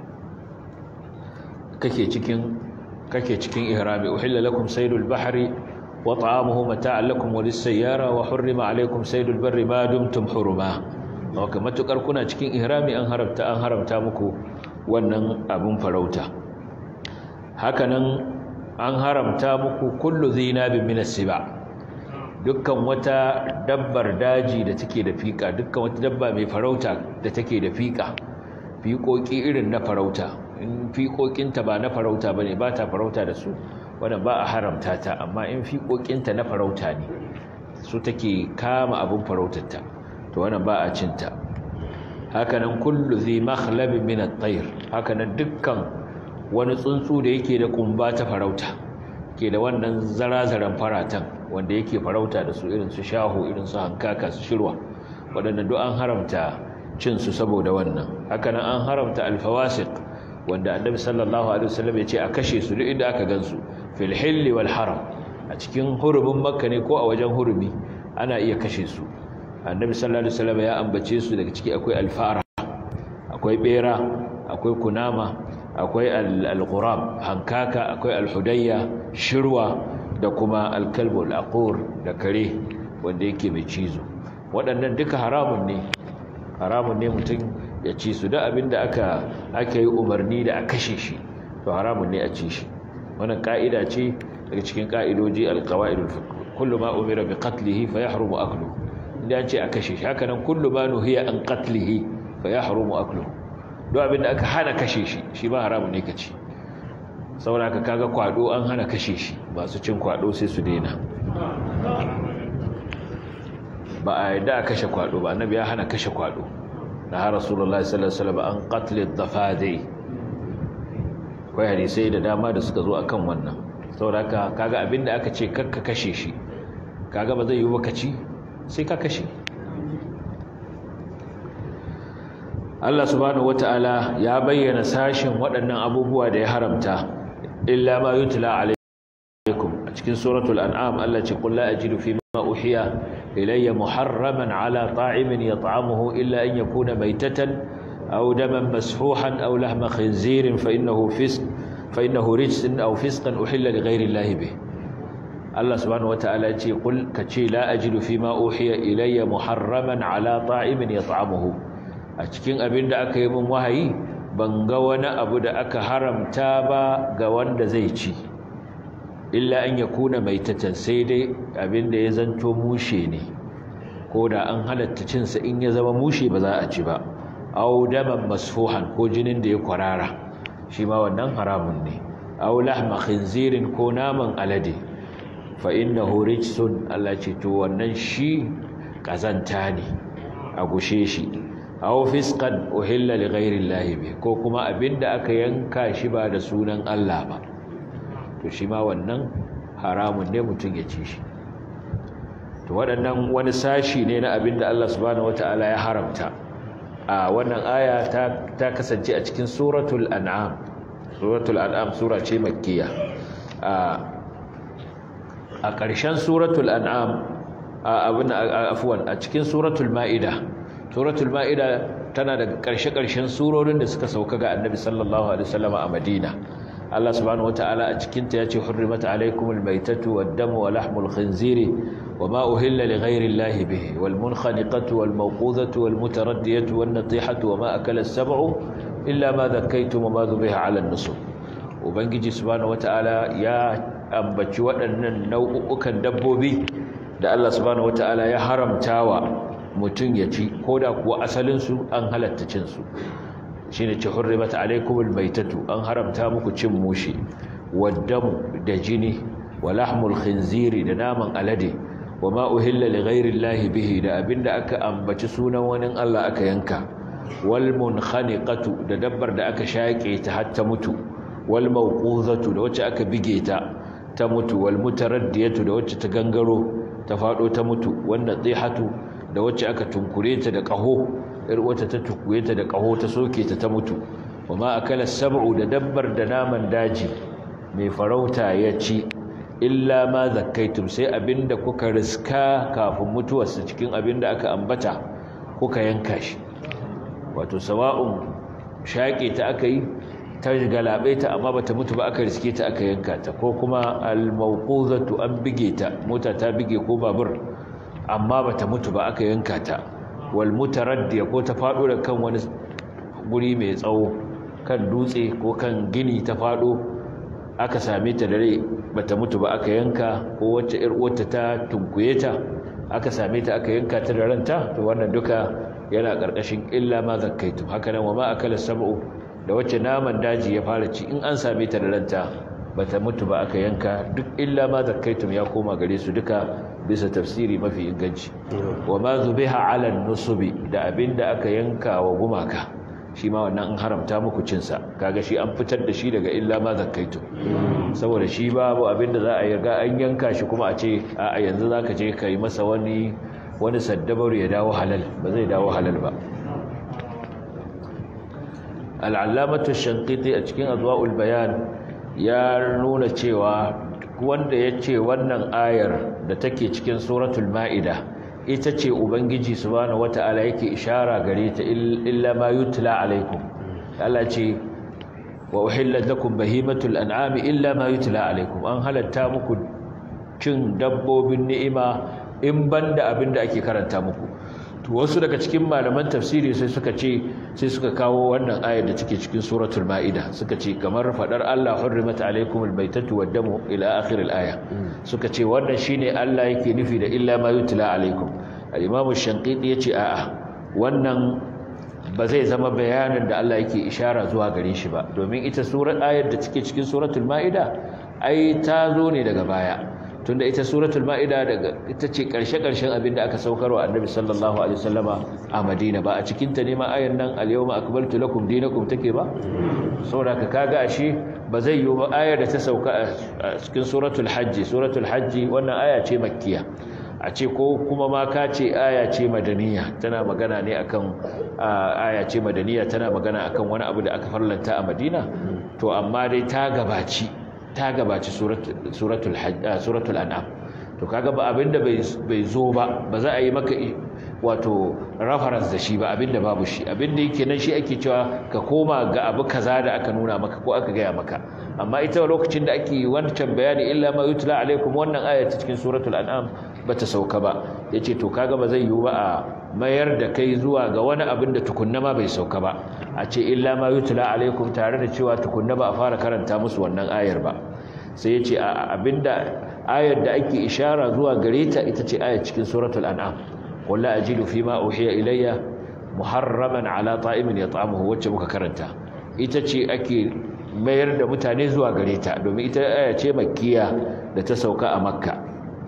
kake cikin kake cikin ihrami uhilla lakum saydul bahri وطعامه متاعا لكم وللسيارة وحرم عليكم سيد البر ما دمتم حرما وكما matukar kuna cikin ihrami an haramta an haramta muku wannan abun farauta hakanan an haramta muku kullu zinabin min as-siba dukkan wata dabbar daji da take da fika dukkan wata dabba mai farauta da take da fika fiƙoƙi irin na farauta in fiƙoƙinta ba na farauta bane ba ta farauta da su wannan ba a haramta ta amma in fiƙoƙinta na farauta ne su take kama abin farautarta to wannan ba a cinta hakanan kullu zai makhlabin min at-tayr hakanan dukkan wani tsuntsu da yake da kumba ta farauta ke da wannan zarazaran faratan wanda yake farauta da su irin su shaho irin su hankaka su shirwa waɗannan duk an haramta cin su saboda wannan hakanan an haramta alfawasiq wanda annabi sallallahu alaihi wasallam ya ce a kashe su duk inda aka gansu fil hilli wal haram a cikin hurumin makka ne ko a wajen hurumi ana iya kashe su annabi sallallahu alaihi wasallam ya ambace su daga ciki akwai alfara akwai bera akwai kunama akwai al-ghurab hankaka akwai al-hudayya shirwa da kuma al-kalbu al-aqur da kare wanda yake mai cizo waɗannan duka haramun ne haramun ne mutum ya ci su da abinda aka aka yi umarni da a kashe shi to haramun ne a ci shi wannan ka'ida ce daga cikin ka'idoji al-qawaidul kullu ma umira bi qatlihi fa yahrumu akluhu inda an ce a kashe shi haka nan kullu ma nuhiya an qatlihi fa yahrumu akluhu duk abin da aka hana kashe shi shi ba haramun ne kaci saboda ka kaga kwado an hana kashe shi masu cin kwado sai su daina ba a yadda a kashe kwado ba annabi ya hana kashe kwado na har rasulullahi sallallahu alaihi wasallam an qatl ad-dafadi kai hadisai da dama da suka zo akan wannan saboda haka kaga abinda aka ce kakka kashe shi kaga ba zai yi bakaci sai ka kashe Allah subhanahu wataala ya bayyana sashin waɗannan abubuwa da ya haramta illa ma yutla alaikum a cikin suratul an'am Allah ce qul la ajidu fi ma uhiya ilayya muharraman ala ta'imin yat'amuhu illa an yakuna maytatan aw daman masfuhan aw lahma khinzirin fa innahu fisq fa innahu rijsun aw fisqan uhilla li ghayri Allah bih Allah subhanahu wataala ce qul kace la ajidu fi ma uhiya ilayya muharraman ala ta'imin yat'amuhu a cikin abin da aka yi min wahayi ban ga wani abu da aka haramta ba ga wanda zai ci illa an ya kuna mai tatan sai dai abin da ya zanto mushe ne ko da an halatta cinsa in ya zama mushe ba za a ci ba au daman masfuhan ko jinin da ya kwarara shi ma wannan haramun ne au lahma khinzirin ko naman alade fa innahu rijsun Allah ce to wannan shi kazanta ne a gushe shi aw fisqan uhilla li ghayri llahi bi ko kuma abinda aka yanka shi ba da sunan Allah ba to shi ma wannan haramun ne mutum ya ci shi to waɗannan wani sashi ne na abinda Allah subhanahu wataala ya haramta a wannan aya ta ta kasance a cikin suratul an'am suratul an'am sura ce makkiya a a ƙarshen suratul an'am a abin afwan a cikin suratul ma'ida suratul ma'ida tana daga ƙarshe-ƙarshen surorin da suka sauka ga annabi sallallahu alaihi wasallam a madina Allah subhanahu wataala a cikin ta yace hurrimat alaykumul maytatu wad-damu wa lahmul khinziri wama uhilla li ghayri llahi bihi wal munkhaniqatu wal mawqudhatu wal mutaraddiyatu wan natihatu wama akala as-sab'u illa ma dhakkaytum wama dhubiha 'ala an-nusub ubangiji subhanahu wataala ya ambaci waɗannan nau'ukan dabbobi da Allah subhanahu wataala ya haramtawa mutum ya ci ko da kuwa asalinsu an halatta cinsu shi ne ce hurrimat alaikumul maitatu an haramta muku cin mushi waddamu da jini wa lahmul khinziri da naman alade wa ma uhilla li ghairi bihi da abinda aka ambaci sunan wani Allah aka yanka wal munkhaniqatu da dabbar da aka shaƙe ta har ta mutu wal mawquzatu da wacce aka bige ta ta mutu wal mutaraddiyatu da wacce ta gangaro ta fado ta mutu wanda tsihatu da wacce aka tunkure ta da ƙaho ir wata ta tukuye ta da ƙaho ta soke ta ta mutu kuma akala sab'u da dabbar da naman daji mai farauta ya ci illa ma zakkaitum sai abinda kuka riska kafin mutuwarsa cikin abinda aka ambata kuka yanka shi wato sawa'un shaƙe ta aka yi ta galabe ta amma bata mutu ba aka riske ta aka yanka ta ko kuma al-mawquzatu an bige ta mota ta bige ko babur amma bata mutu ba aka yanka ta wal mutaraddiya ko ta fado da kan wani guri mai tsawo kan dutse ko kan gini ta fado aka same ta da rai bata mutu ba aka yanka ko wacce ir uwarta ta tunkuye ta aka same ta aka yanka ta da ranta to wannan duka yana karkashin illa ma zakkaitu haka nan wa ma akala sab'u da wacce naman daji ya fara ci in an same ta da ranta bata mutu ba aka yanka duk illa ma zakkaitum ya koma gare su duka bisa tafsiri mafi inganci wa ma zubiha ala nusubi da abinda aka yanka wa gumaka shi ma wannan an haramta muku cin sa kaga shi an fitar da shi daga illa ma zakkaitum saboda shi babu abinda za a yaga an yanka shi kuma a ce a yanzu zaka je kai masa wani wani saddabaru ya dawo halal ba zai dawo halal ba al'allamatu shankiti a cikin azwa'ul bayan ya nuna cewa wanda ya ce wannan ayar da take cikin suratul ma'ida ita ce ubangiji subhanahu wata'ala yake ishara gare ta illa ma yutla alaikum Allah ce wa uhillat lakum bahimatul an'ami illa ma yutla alaikum an halatta muku cin dabbobin ni'ima in banda abinda ake karanta muku wasu daga cikin malaman tafsiri sai suka ce sai suka kawo wannan ayar da take cikin suratul maida suka ce kamar fadar Allah hurrimat alaykumul baytatu wad-damu ila akhir al-aya suka ce wannan shine Allah yake nufi da illa ma yutla alaykum al-imam ash-shanqiti yace a'a wannan ba zai zama bayanin da Allah yake ishara zuwa gare shi ba domin ita surar ayar da take cikin suratul maida ai ta zo ne daga baya tunda ita suratul ma'ida daga ita ce karshe-karshen abinda aka saukarwa annabi sallallahu alaihi wasallama a Madina ba a cikin ta ne ma ayan nan al-yawma akmaltu lakum dinakum take ba saboda ka kaga ashe ba zai yi ba ayar da ta sauka a cikin suratul hajji suratul hajji wannan aya ce makkiya a ce ko kuma ma ka ce aya ce madaniya tana magana ne akan aya ce madaniya tana magana akan wani abu da aka farlanta a Madina to amma dai ta gabaci ta gabaci suratul an'am to kaga ba abinda bai zo ba ba za a yi maka wato reference da shi ba abinda babu shi abinda yake nan shi ake cewa ka koma ga abu kaza da aka nuna maka ko aka gaya maka amma ita lokacin da ake wancan bayani illa ma yutla alaikum wannan aya ta cikin suratul an'am bata sauka ba yace to kaga ba zai yiwu ba a mayar da kai zuwa ga wani abin da tukunna ma bai sauka ba a ce illa ma yutla alaikum tare da cewa tukunna ba a fara karanta musu wannan ayar ba sai yace abinda ayar da ake ishara zuwa gare ta ita ce ayar cikin suratul an'am qul la ajidu fima uhiya ilayya muharraman ala ta'imin yat'amuhu wacce muka karanta ita ce ake mayar da mutane zuwa gare ta domin ita aya ce makkiya da ta sauka a makka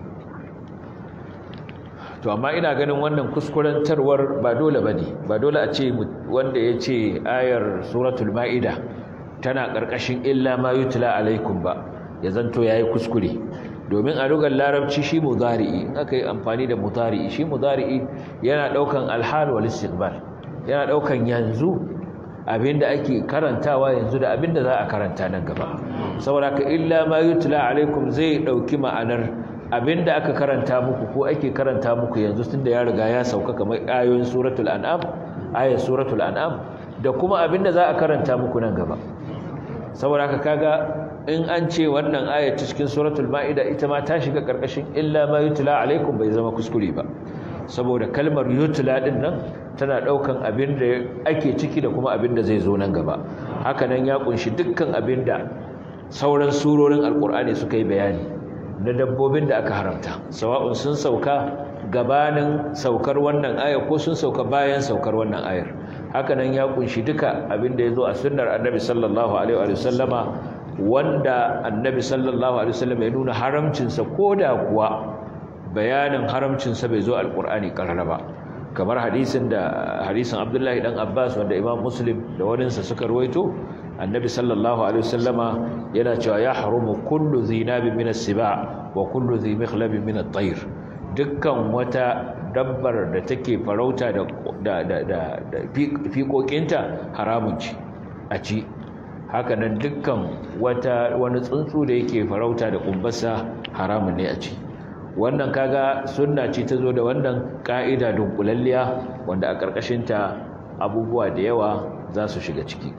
to amma ina ganin wannan kuskurantarwar ba dole bane ba dole a ce wanda ya ce ayar suratul ma'ida tana ƙarƙashin illa ma yutla alaikum ba ya zanto yayi kuskure domin a lugar larabci shi mudari'i in aka yi amfani da mudari'i shi mudari'i yana daukan alhal wal istiqbal yana daukan yanzu abinda ake karantawa yanzu da abinda za a karanta nan gaba saboda ka illa ma yutla alaikum zai dauki ma'anar abinda aka karanta muku ko ake karanta muku yanzu tunda ya riga ya sauka kamar ayoyin suratul an'am ayat suratul an'am da kuma abinda za a karanta muku nan gaba saboda haka kaga in an ce wannan ayat cikin suratul ma'ida ita ma ta shiga karkashin illa ma yutla alaikum bai zama kuskure ba saboda kalmar yutla din nan tana daukan abin da ake ciki da kuma abin da zai zo nan gaba haka nan ya kunshi dukkan abin da sauran surorin alkur'ani suka yi bayani na dabbobin da aka haramta sawa'un sun sauka gabanin saukar wannan ayar ko sun sauka bayan saukar wannan ayar haka nan ya kunshi duka abin da ya zo a sunnar annabi sallallahu alaihi wa sallama wanda annabi sallallahu alaihi wasallam ya nuna haramcinsa koda kuwa bayanin haramcinsa bai zo alqur'ani karara ba kamar hadisin da hadisin Abdullahi dan Abbas wanda Imam Muslim da waninsa suka ruwaito annabi sallallahu alaihi wasallama yana cewa ya harumu kullu zinabin min as-siba wa kullu dhi mikhlabin min at-tayr dukkan wata dabbar da take farauta da da da da fiƙoƙinta haramun ci a ci hakanan dukkan wata wani tsuntsu da yake farauta da kumbarsa haramun ne a ci wannan kaga sunna ce ta zo da wannan ka'ida dunkulalliya wanda a ƙarƙashinta abubuwa da yawa za su shiga ciki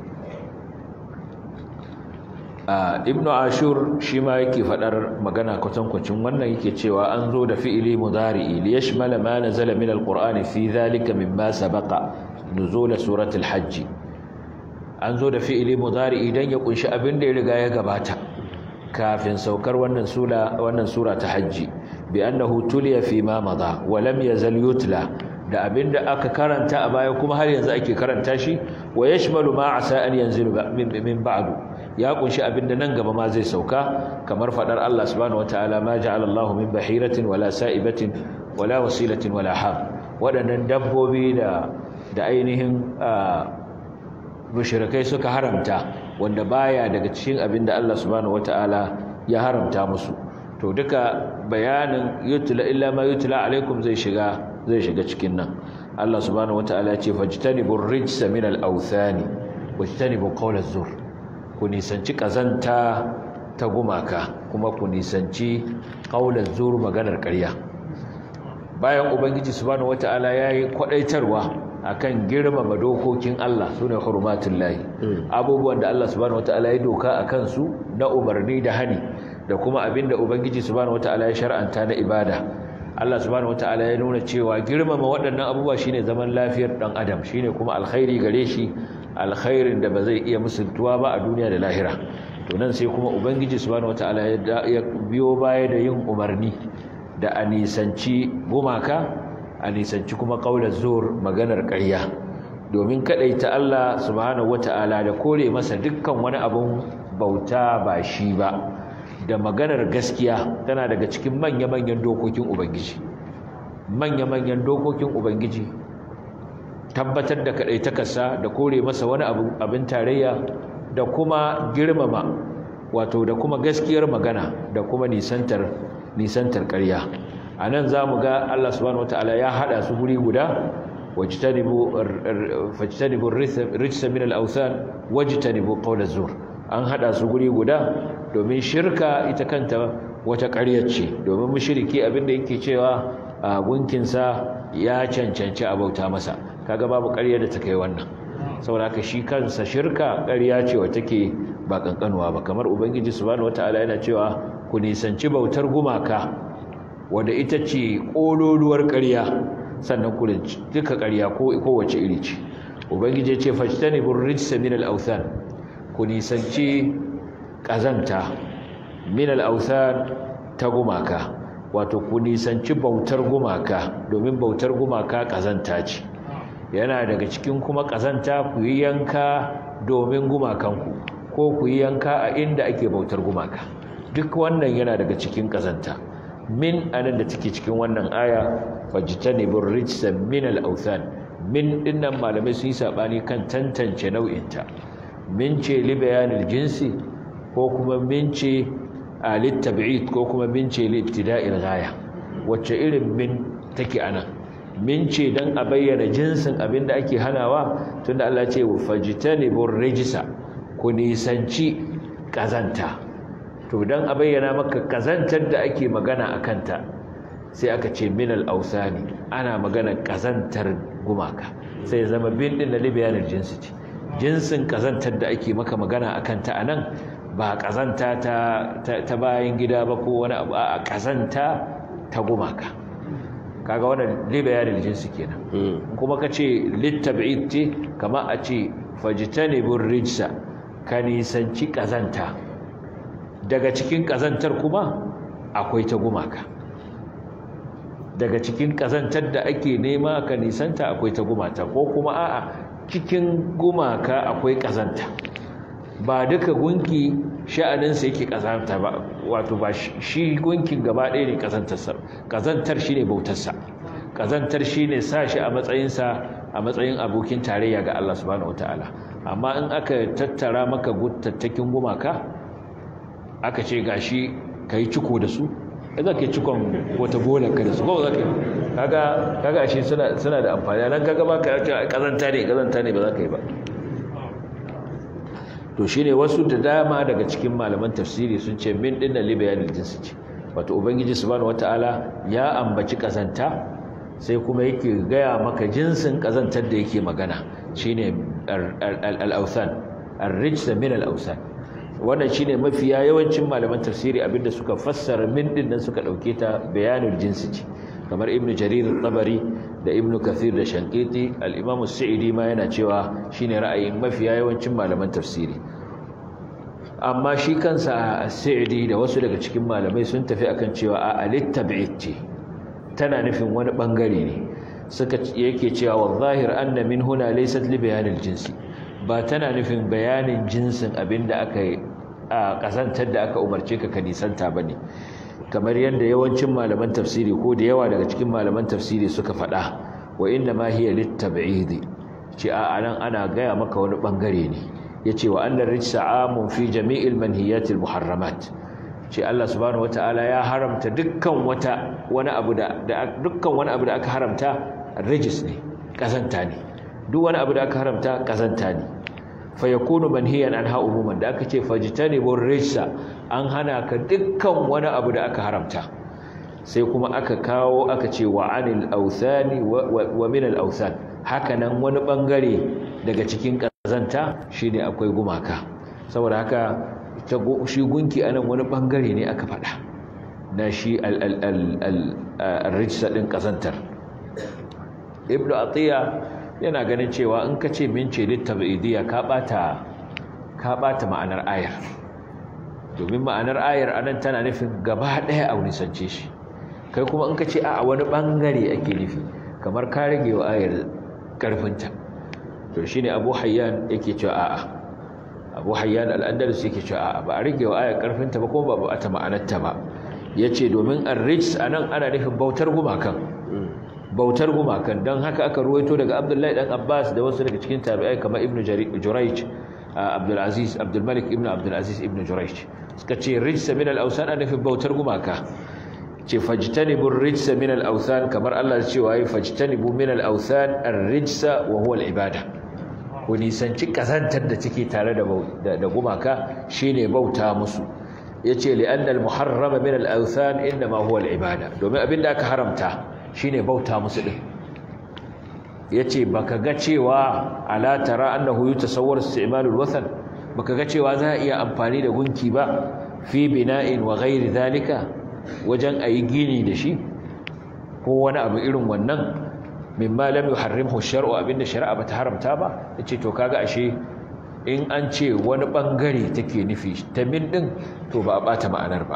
ibnu ashur shi ma yake faɗar magana kwatankwacin wannan yake cewa an zo da fi'ili mudari'i li yashmala ma nazala min alqur'ani fi dhalika mimma sabaqa nuzul suratul hajj an zo da fi'ili mudari idan ya kunshi abin da ya riga ya gabata kafin saukar wannan sura wannan sura ta hajji bi annahu tuliya fi ma madha wa lam yazal yutla da abinda aka karanta a baya kuma har yanzu ake karanta shi wa yashmalu ma asa an yanzilu min ba'du ya kunshi abinda nan gaba ma zai sauka kamar fadar Allah subhanahu wataala ma ja'ala Allahu min bahiratin wala sa'ibatin wala wasilatin wala ham wadannan dabbobi da da ainihin mushrikai suka haramta wanda baya daga cikin abin da Allah subhanahu wataala ya haramta musu to duka bayanin yutla illa ma yutla alaikum zai shiga zai shiga cikin nan Allah subhanahu wataala ya ce fajtanibur rijsa min al-awthani wajtanibu qawla zur ku nisanci kazanta ta gumaka kuma ku nisanci qawla zur maganar ƙarya bayan ubangiji subhanahu wataala yayi kwadaitarwa akan girmama dokokin Allah sune hurmatullahi abubuwan da Allah subhanahu wataala ya doka akan su na umarni da hani da kuma abinda ubangiji subhanahu wataala ya shar'anta na ibada Allah subhanahu wataala ya nuna cewa girmama waɗannan abubuwa shine zaman lafiyar dan adam shine kuma alkhairi gare shi alkhairin da ba zai iya musuntuwa ba a duniya da lahira to nan sai kuma ubangiji subhanahu wataala ya biyo baya da yin umarni da a nisanci gumaka a nisanci kuma kaular zur maganar ƙarya domin ta Allah subhanahu wataala da kore masa dukkan wani abun bauta ba shi ba da maganar gaskiya tana daga cikin manya-manyan dokokin ubangiji manya-manyan dokokin ubangiji tabbatar da kaɗaitakarsa da kore masa wani abin tarayya da kuma girmama wato da kuma gaskiyar magana da kuma nisantar nisantar ƙarya a nan za mu ga Allah subhanahu wataala ya haɗa su guri guda wajtanibu rijsa min al-awthan wajtanibu qawl az-zur an haɗa su guri guda domin shirka ita kanta wata ƙaryar ce domin mushriki abinda yake cewa a gunkinsa ya cancanci a bauta masa kaga babu ƙarya da ta kai wannan saboda haka shi kansa shirka ƙarya ce wacce take ba kankanuwa ba kamar ubangiji subhanahu wataala yana cewa ku nisanci bautar gumaka wanda ita ce kololuwar ƙarya sannan ku duka ƙarya ko kowace iri ce ubangiji ya ce fajtanibur rijsa min al-awthan ku nisanci ƙazanta min al-awthan ta gumaka wato ku nisanci bautar gumaka domin bautar gumaka ƙazanta ce yana daga cikin kuma ƙazanta ku yi yanka domin gumakanku ko ku yi yanka a inda ake bautar gumaka duk wannan yana daga cikin ƙazanta min anan da take cikin wannan aya fajtanibur rijsa min al-awthan min dinnan malamai sun yi sabani kan tantance nau'inta min ce li bayanil jinsi ko kuma min ce a littab'id ko kuma min ce li ibtida'il ghaya wacce irin min take anan min ce dan a bayyana jinsin abinda ake hanawa tunda Allah ya ce fajtanibur rijsa ku nisanci kazanta to dan a bayyana maka kazantar da ake magana akanta sai aka ce minal ausani ana magana kazantar gumaka sai zama bin din na libayanin jinsi ce jinsin kazantar da ake maka magana akanta anan ba kazanta ta, ta, bayan gida ba ko wani abu a kazanta ta gumaka kaga wannan libayanin jinsi kenan kuma kace littab'id ce kama a ce fajtanibur rijsa ka nisanci kazanta daga cikin kazantar kuma akwai ta gumaka daga cikin kazantar da ake nema ka nisanta akwai ta gumata ko kuma a'a cikin gumaka akwai kazanta ba duka gunki sha'aninsa yake kazanta ba wato ba shi gunkin gaba ɗaya ne kazantarsa kazantar shine bautarsa kazantar shine sa shi a matsayinsa a matsayin abokin tarayya ga Allah subhanahu wataala amma in aka tattara maka guttattakin gumaka aka ce gashi kai ciko da su za ka yi cikon wata bolar ka da su ko za ka yi kaga kaga ashe suna suna da amfani nan kaga ba ka ce kazanta ne kazanta ne ba za ka yi ba to shine wasu da dama daga cikin malaman tafsiri sun ce min din da libayanil jinsi ce wato ubangiji subhanahu wataala ya ambaci kazanta sai kuma yake gaya maka jinsin kazantar da yake magana shine al-awthan ar-rijsa min al-awthan wannan shine mafiya yawancin malaman tafsiri abinda suka fassara min din nan suka dauke ta bayanul jinsi ce kamar ibnu jarir al-tabari da ibnu kathir da shankiti al-imam as-sa'idi ma yana cewa shine ra'ayin mafiya yawancin malaman tafsiri amma shi kansa as-sa'idi da wasu daga cikin malamai sun tafi akan cewa a al-tab'id ce tana nufin wani bangare ne suka yake cewa wal-zahir anna min huna laysat li bayanil jinsi ba tana nufin bayanin jinsin abinda aka yi a kasantar da aka umarce ka ka nisanta bane kamar yadda yawancin malaman tafsiri ko da yawa daga cikin malaman tafsiri suka faɗa wa inna ma hiya litab'idi ce a anan ana gaya maka wani bangare ne yace wa annar rijsa amun fi jami'il manhiyatil muharramat ce Allah subhanahu wataala ya haramta dukkan wata wani abu da dukkan wani abu da aka haramta rijis ne kazanta ne duk wani abu da aka haramta kazanta ne fa yakunu manhiyan anha umuman da aka ce fajtanibur rijsa an hana ka dukkan wani abu da aka haramta sai kuma aka kawo aka ce wa anil authani wa min al authan haka nan wani bangare daga cikin kazanta shine akwai gumaka saboda haka shi gunki anan wani bangare ne aka faɗa na shi rijsa din kazantar ibnu atiya yana ganin cewa in ka ce min ce littabi'idiyya ka bata ka bata ma'anar ayar domin ma'anar ayar anan tana nufin gaba daya a nisance shi kai kuma in ka ce a wani bangare ake nufi kamar ka rage wa ayar karfinta to shine abu hayyan yake cewa a'a abu hayyan al-andalus yake cewa a'a ba a rage wa ayar karfinta ba kuma ba ta ma'anarta ba yace domin ar-rijs anan ana nufin bautar gumakan bautar gumakan don haka aka ruwaito daga abdullahi dan abbas da wasu daga cikin tabi'ai kamar ibnu jurayj abdulaziz abdulmalik ibnu abdulaziz ibnu jurayj suka ce rijsa min al-awsan ana nufin bautar gumaka ce fajtanibu rijsa min al-awsan kamar Allah ya ce wai fajtanibu min al-awsan ar-rijsa wa huwa al-ibada ku nisanci kazantar da take tare da da gumaka shine bauta musu yace li anna al-muharrama min al-awsan inma huwa al-ibada domin abinda aka haramta shine bauta musu din yace baka ga cewa ala tara annahu yutasawwar isti'malul wathan baka ga cewa za a iya amfani da gunki ba fi bina'in wa ghairi zalika wajen ayi gini da shi ko wani abu irin wannan mimma lam yuharrimhu shar'u abinda shari'a bata haramta ba yace to kaga ashe in an ce wani bangare take nufi ta min din to ba a bata ma'anar ba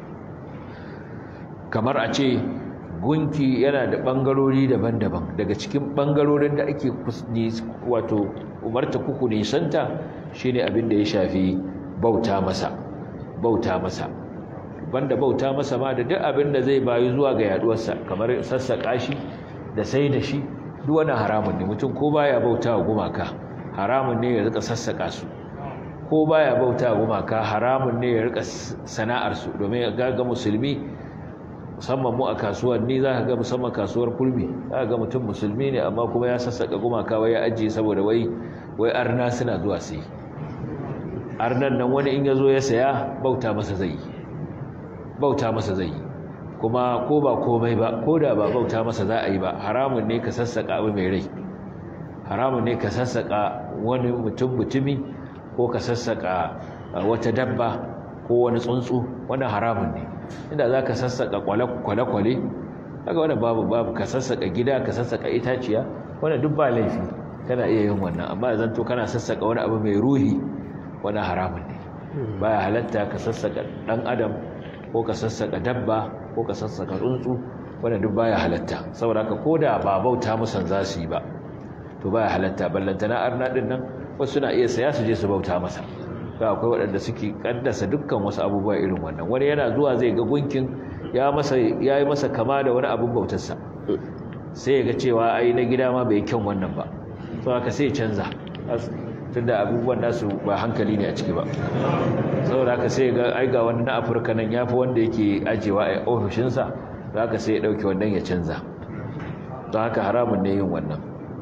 kamar a ce gunki yana da ɓangarori daban-daban daga cikin ɓangarorin da ake wato umarta kuku nisanta shine abin da ya shafi bauta masa bauta masa banda bauta masa ma da duk abin da zai bayu zuwa ga yaduwarsa kamar sassaƙa shi da sai da shi duk wani haramun ne mutum ko baya bauta wa gumaka haramun ne ya rika sassaƙa su ko baya bauta wa gumaka haramun ne ya rika sana'ar su domin ga ga musulmi musamman mu a kasuwanni za ka ga musamman kasuwar kulmi za ka ga mutum musulmi ne amma kuma ya sassaka gumaka wai ya ajiye saboda wai wai arna suna zuwa sai arnan nan wani in ya zo ya saya bauta masa zai yi bauta masa zai yi kuma ko ba komai ba ko da ba bauta masa za a yi ba haramun ne ka sassaka abu mai rai haramun ne ka sassaka wani mutum mutumi ko ka sassaka wata dabba ko wani tsuntsu wannan haramun ne inda za ka sassaƙa kwale-kwale haka wanda babu babu ka sassaƙa gida ka sassaƙa itaciya wanda duk ba laifi kana iya yin wannan amma zan to kana sassaƙa wani abu mai ruhi wani haramun ne baya halatta ka sassaƙa ɗan adam ko ka sassaƙa dabba ko ka sassaƙa tsuntsu wanda duk baya halatta saboda haka ko da ba bauta musan za su yi ba to baya halatta ballantana arna ɗin nan wasu na iya saya su je su bauta masa ga akwai waɗanda suke kaddasa dukkan wasu abubuwa irin wannan wani yana zuwa zai ga gunkin ya yi masa kama da wani abin bautarsa sai ya ga cewa ai na gida ma bai kyan wannan ba so haka sai canza tunda abubuwan nasu ba hankali ne a ciki ba saboda haka sai ga ai ga wani na afirka nan ya fi wanda yake ajewa a ofishinsa da haka sai ya ɗauki wannan ya canza don haka haramun ne yin wannan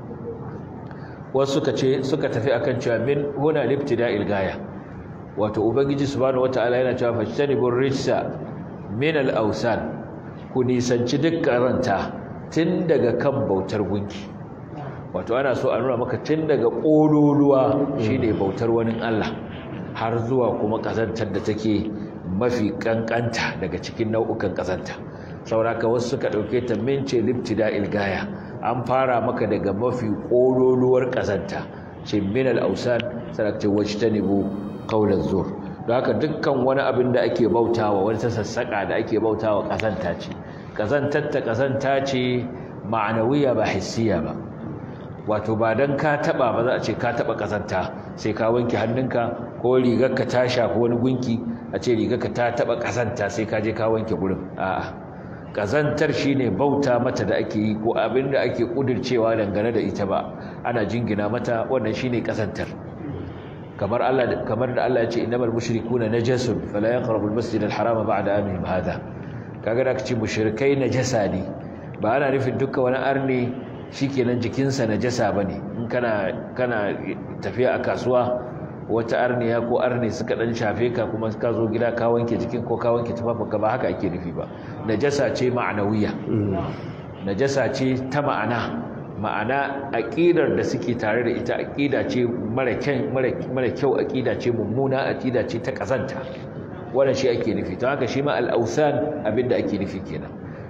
wasu suka ce suka tafi akan cewa min huna liftida'il gaya wato ubangiji subhanahu wataala yana cewa fajtanibur rijsa min al-awsan ku nisanci duk karanta tun daga kan bautar gunki wato ana so a nuna maka tun daga kololuwa shine bautar wani Allah har zuwa kuma kazantar da take mafi kankanta daga cikin nau'ukan kazanta sauraka wasu suka dauke ta mince libtida'il gaya an fara maka daga mafi kololuwar kazanta ce min al-awsan sanakce wajtanibu qawlan zur don haka dukkan wani abin da ake bautawa wani sassaka da ake bautawa kazanta ce kazantar ta kazanta ce ma'anawiya ba hissiya ba wato ba dan ka taba ba za a ce ka taba kazanta sai ka wanke hannunka ko rigarka ta shafi wani gunki a ce rigarka ta taba kazanta sai ka je ka wanke gurin a'a kazantar shine bauta mata da ake yi ko abin da ake kudircewa dangane da ita ba ana jingina mata wannan shine kazantar kamar Allah kamar da Allah ya ce innamal mushrikuna najasun fala yaqrabu almasjid alharama ba'da amihim hada kaga da kace mushrikai najasa ne ba ana nufin dukkan wani arni shikenan jikinsa najasa bane in kana kana tafiya a kasuwa wata arniya ko arni suka dan shafe ka kuma ka zo gida ka wanke jikin ko ka wanke tufafinka ba haka ake nufi ba najasa ce ma'anawiya najasa ce ta ma'ana ma'ana aqidar da suke tare da ita aqida ce mara kyan mara kyau aqida ce mummuna aqida ce ta kazanta wannan shi ake nufi to haka shi ma al-awsan abinda ake nufi kenan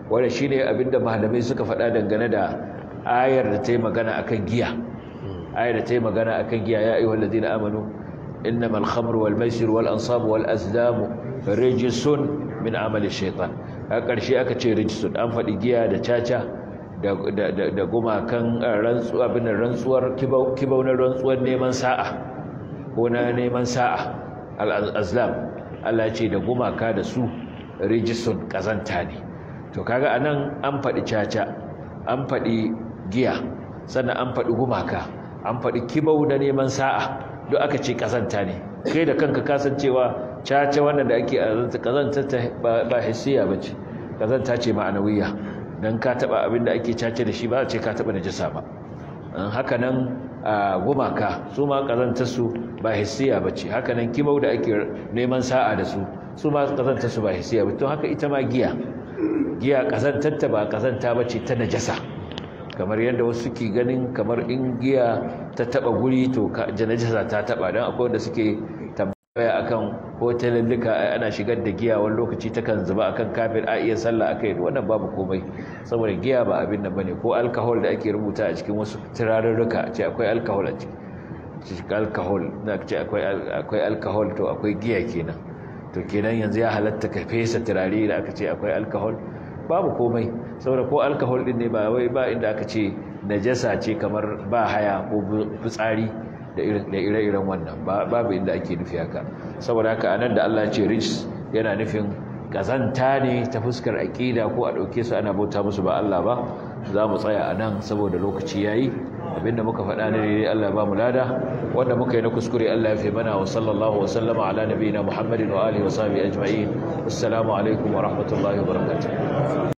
wanda shine abinda malamai suka faɗa dangane da ayar da ta yi magana akan giya ayar da ta yi magana akan giya ya ayyuhal ladina amanu innamal khamru wal maisir wal ansabu wal azlamu rijsun min amali shaytan a ƙarshe aka ce rijsun an faɗi giya da caca da gumakan rantsuwa bin rantsuwar kibau na rantsuwar neman sa'a ko na neman sa'a al-azlam Allah ce da gumaka da su rijisun kazanta ne to kaga anan an faɗi caca an faɗi giya sannan an faɗi gumaka an faɗi kibau da neman sa'a duk aka ce kazanta ne kai da kanka kasancewa caca wannan da ake azanta kazanta ta ba hissiya bace kazanta ce ma'anawiya dan ka taba abin da ake caca da shi ba a ce ka taba najasa ba haka nan gumaka su ma kazantar su ba hissiya bace haka nan kibau da ake neman sa'a da su su ma kazantar su ba hissiya bace to haka ita ma giya giya kazantar ta ba kazanta bace ta najasa kamar yadda wasu suke ganin kamar in giya ta taba guri to najasa ta taba dan akwai wanda suke tambaya akan hotelallika ana shigar da giya wani lokaci takan zuba akan kafin a iya sallah akai wannan babu komai saboda giya ba abin nan bane ko alcohol da ake rubuta a cikin wasu turarurruka ce akwai alcohol a ciki alcohol na ce akwai akwai alcohol to akwai giya kenan to kenan yanzu ya halatta ka fesa turare da aka ce akwai alcohol babu komai saboda ko alcohol din ne ba wai ba inda aka ce najasa ce kamar ba haya ko fitsari da ire-iren wannan babu inda ake nufi haka saboda haka anan da Allah ce rijs yana nufin kazanta ne ta fuskar aqida ko a dauke su ana bauta musu ba Allah ba za mu tsaya anan saboda lokaci yayi abinda muka faɗa ne dai Allah ba mu lada wanda muka yi na kuskure Allah ya fi mana wa sallallahu wa sallama ala nabiyina Muhammadin wa alihi wa sahbihi ajma'in assalamu alaikum wa rahmatullahi wa barakatuh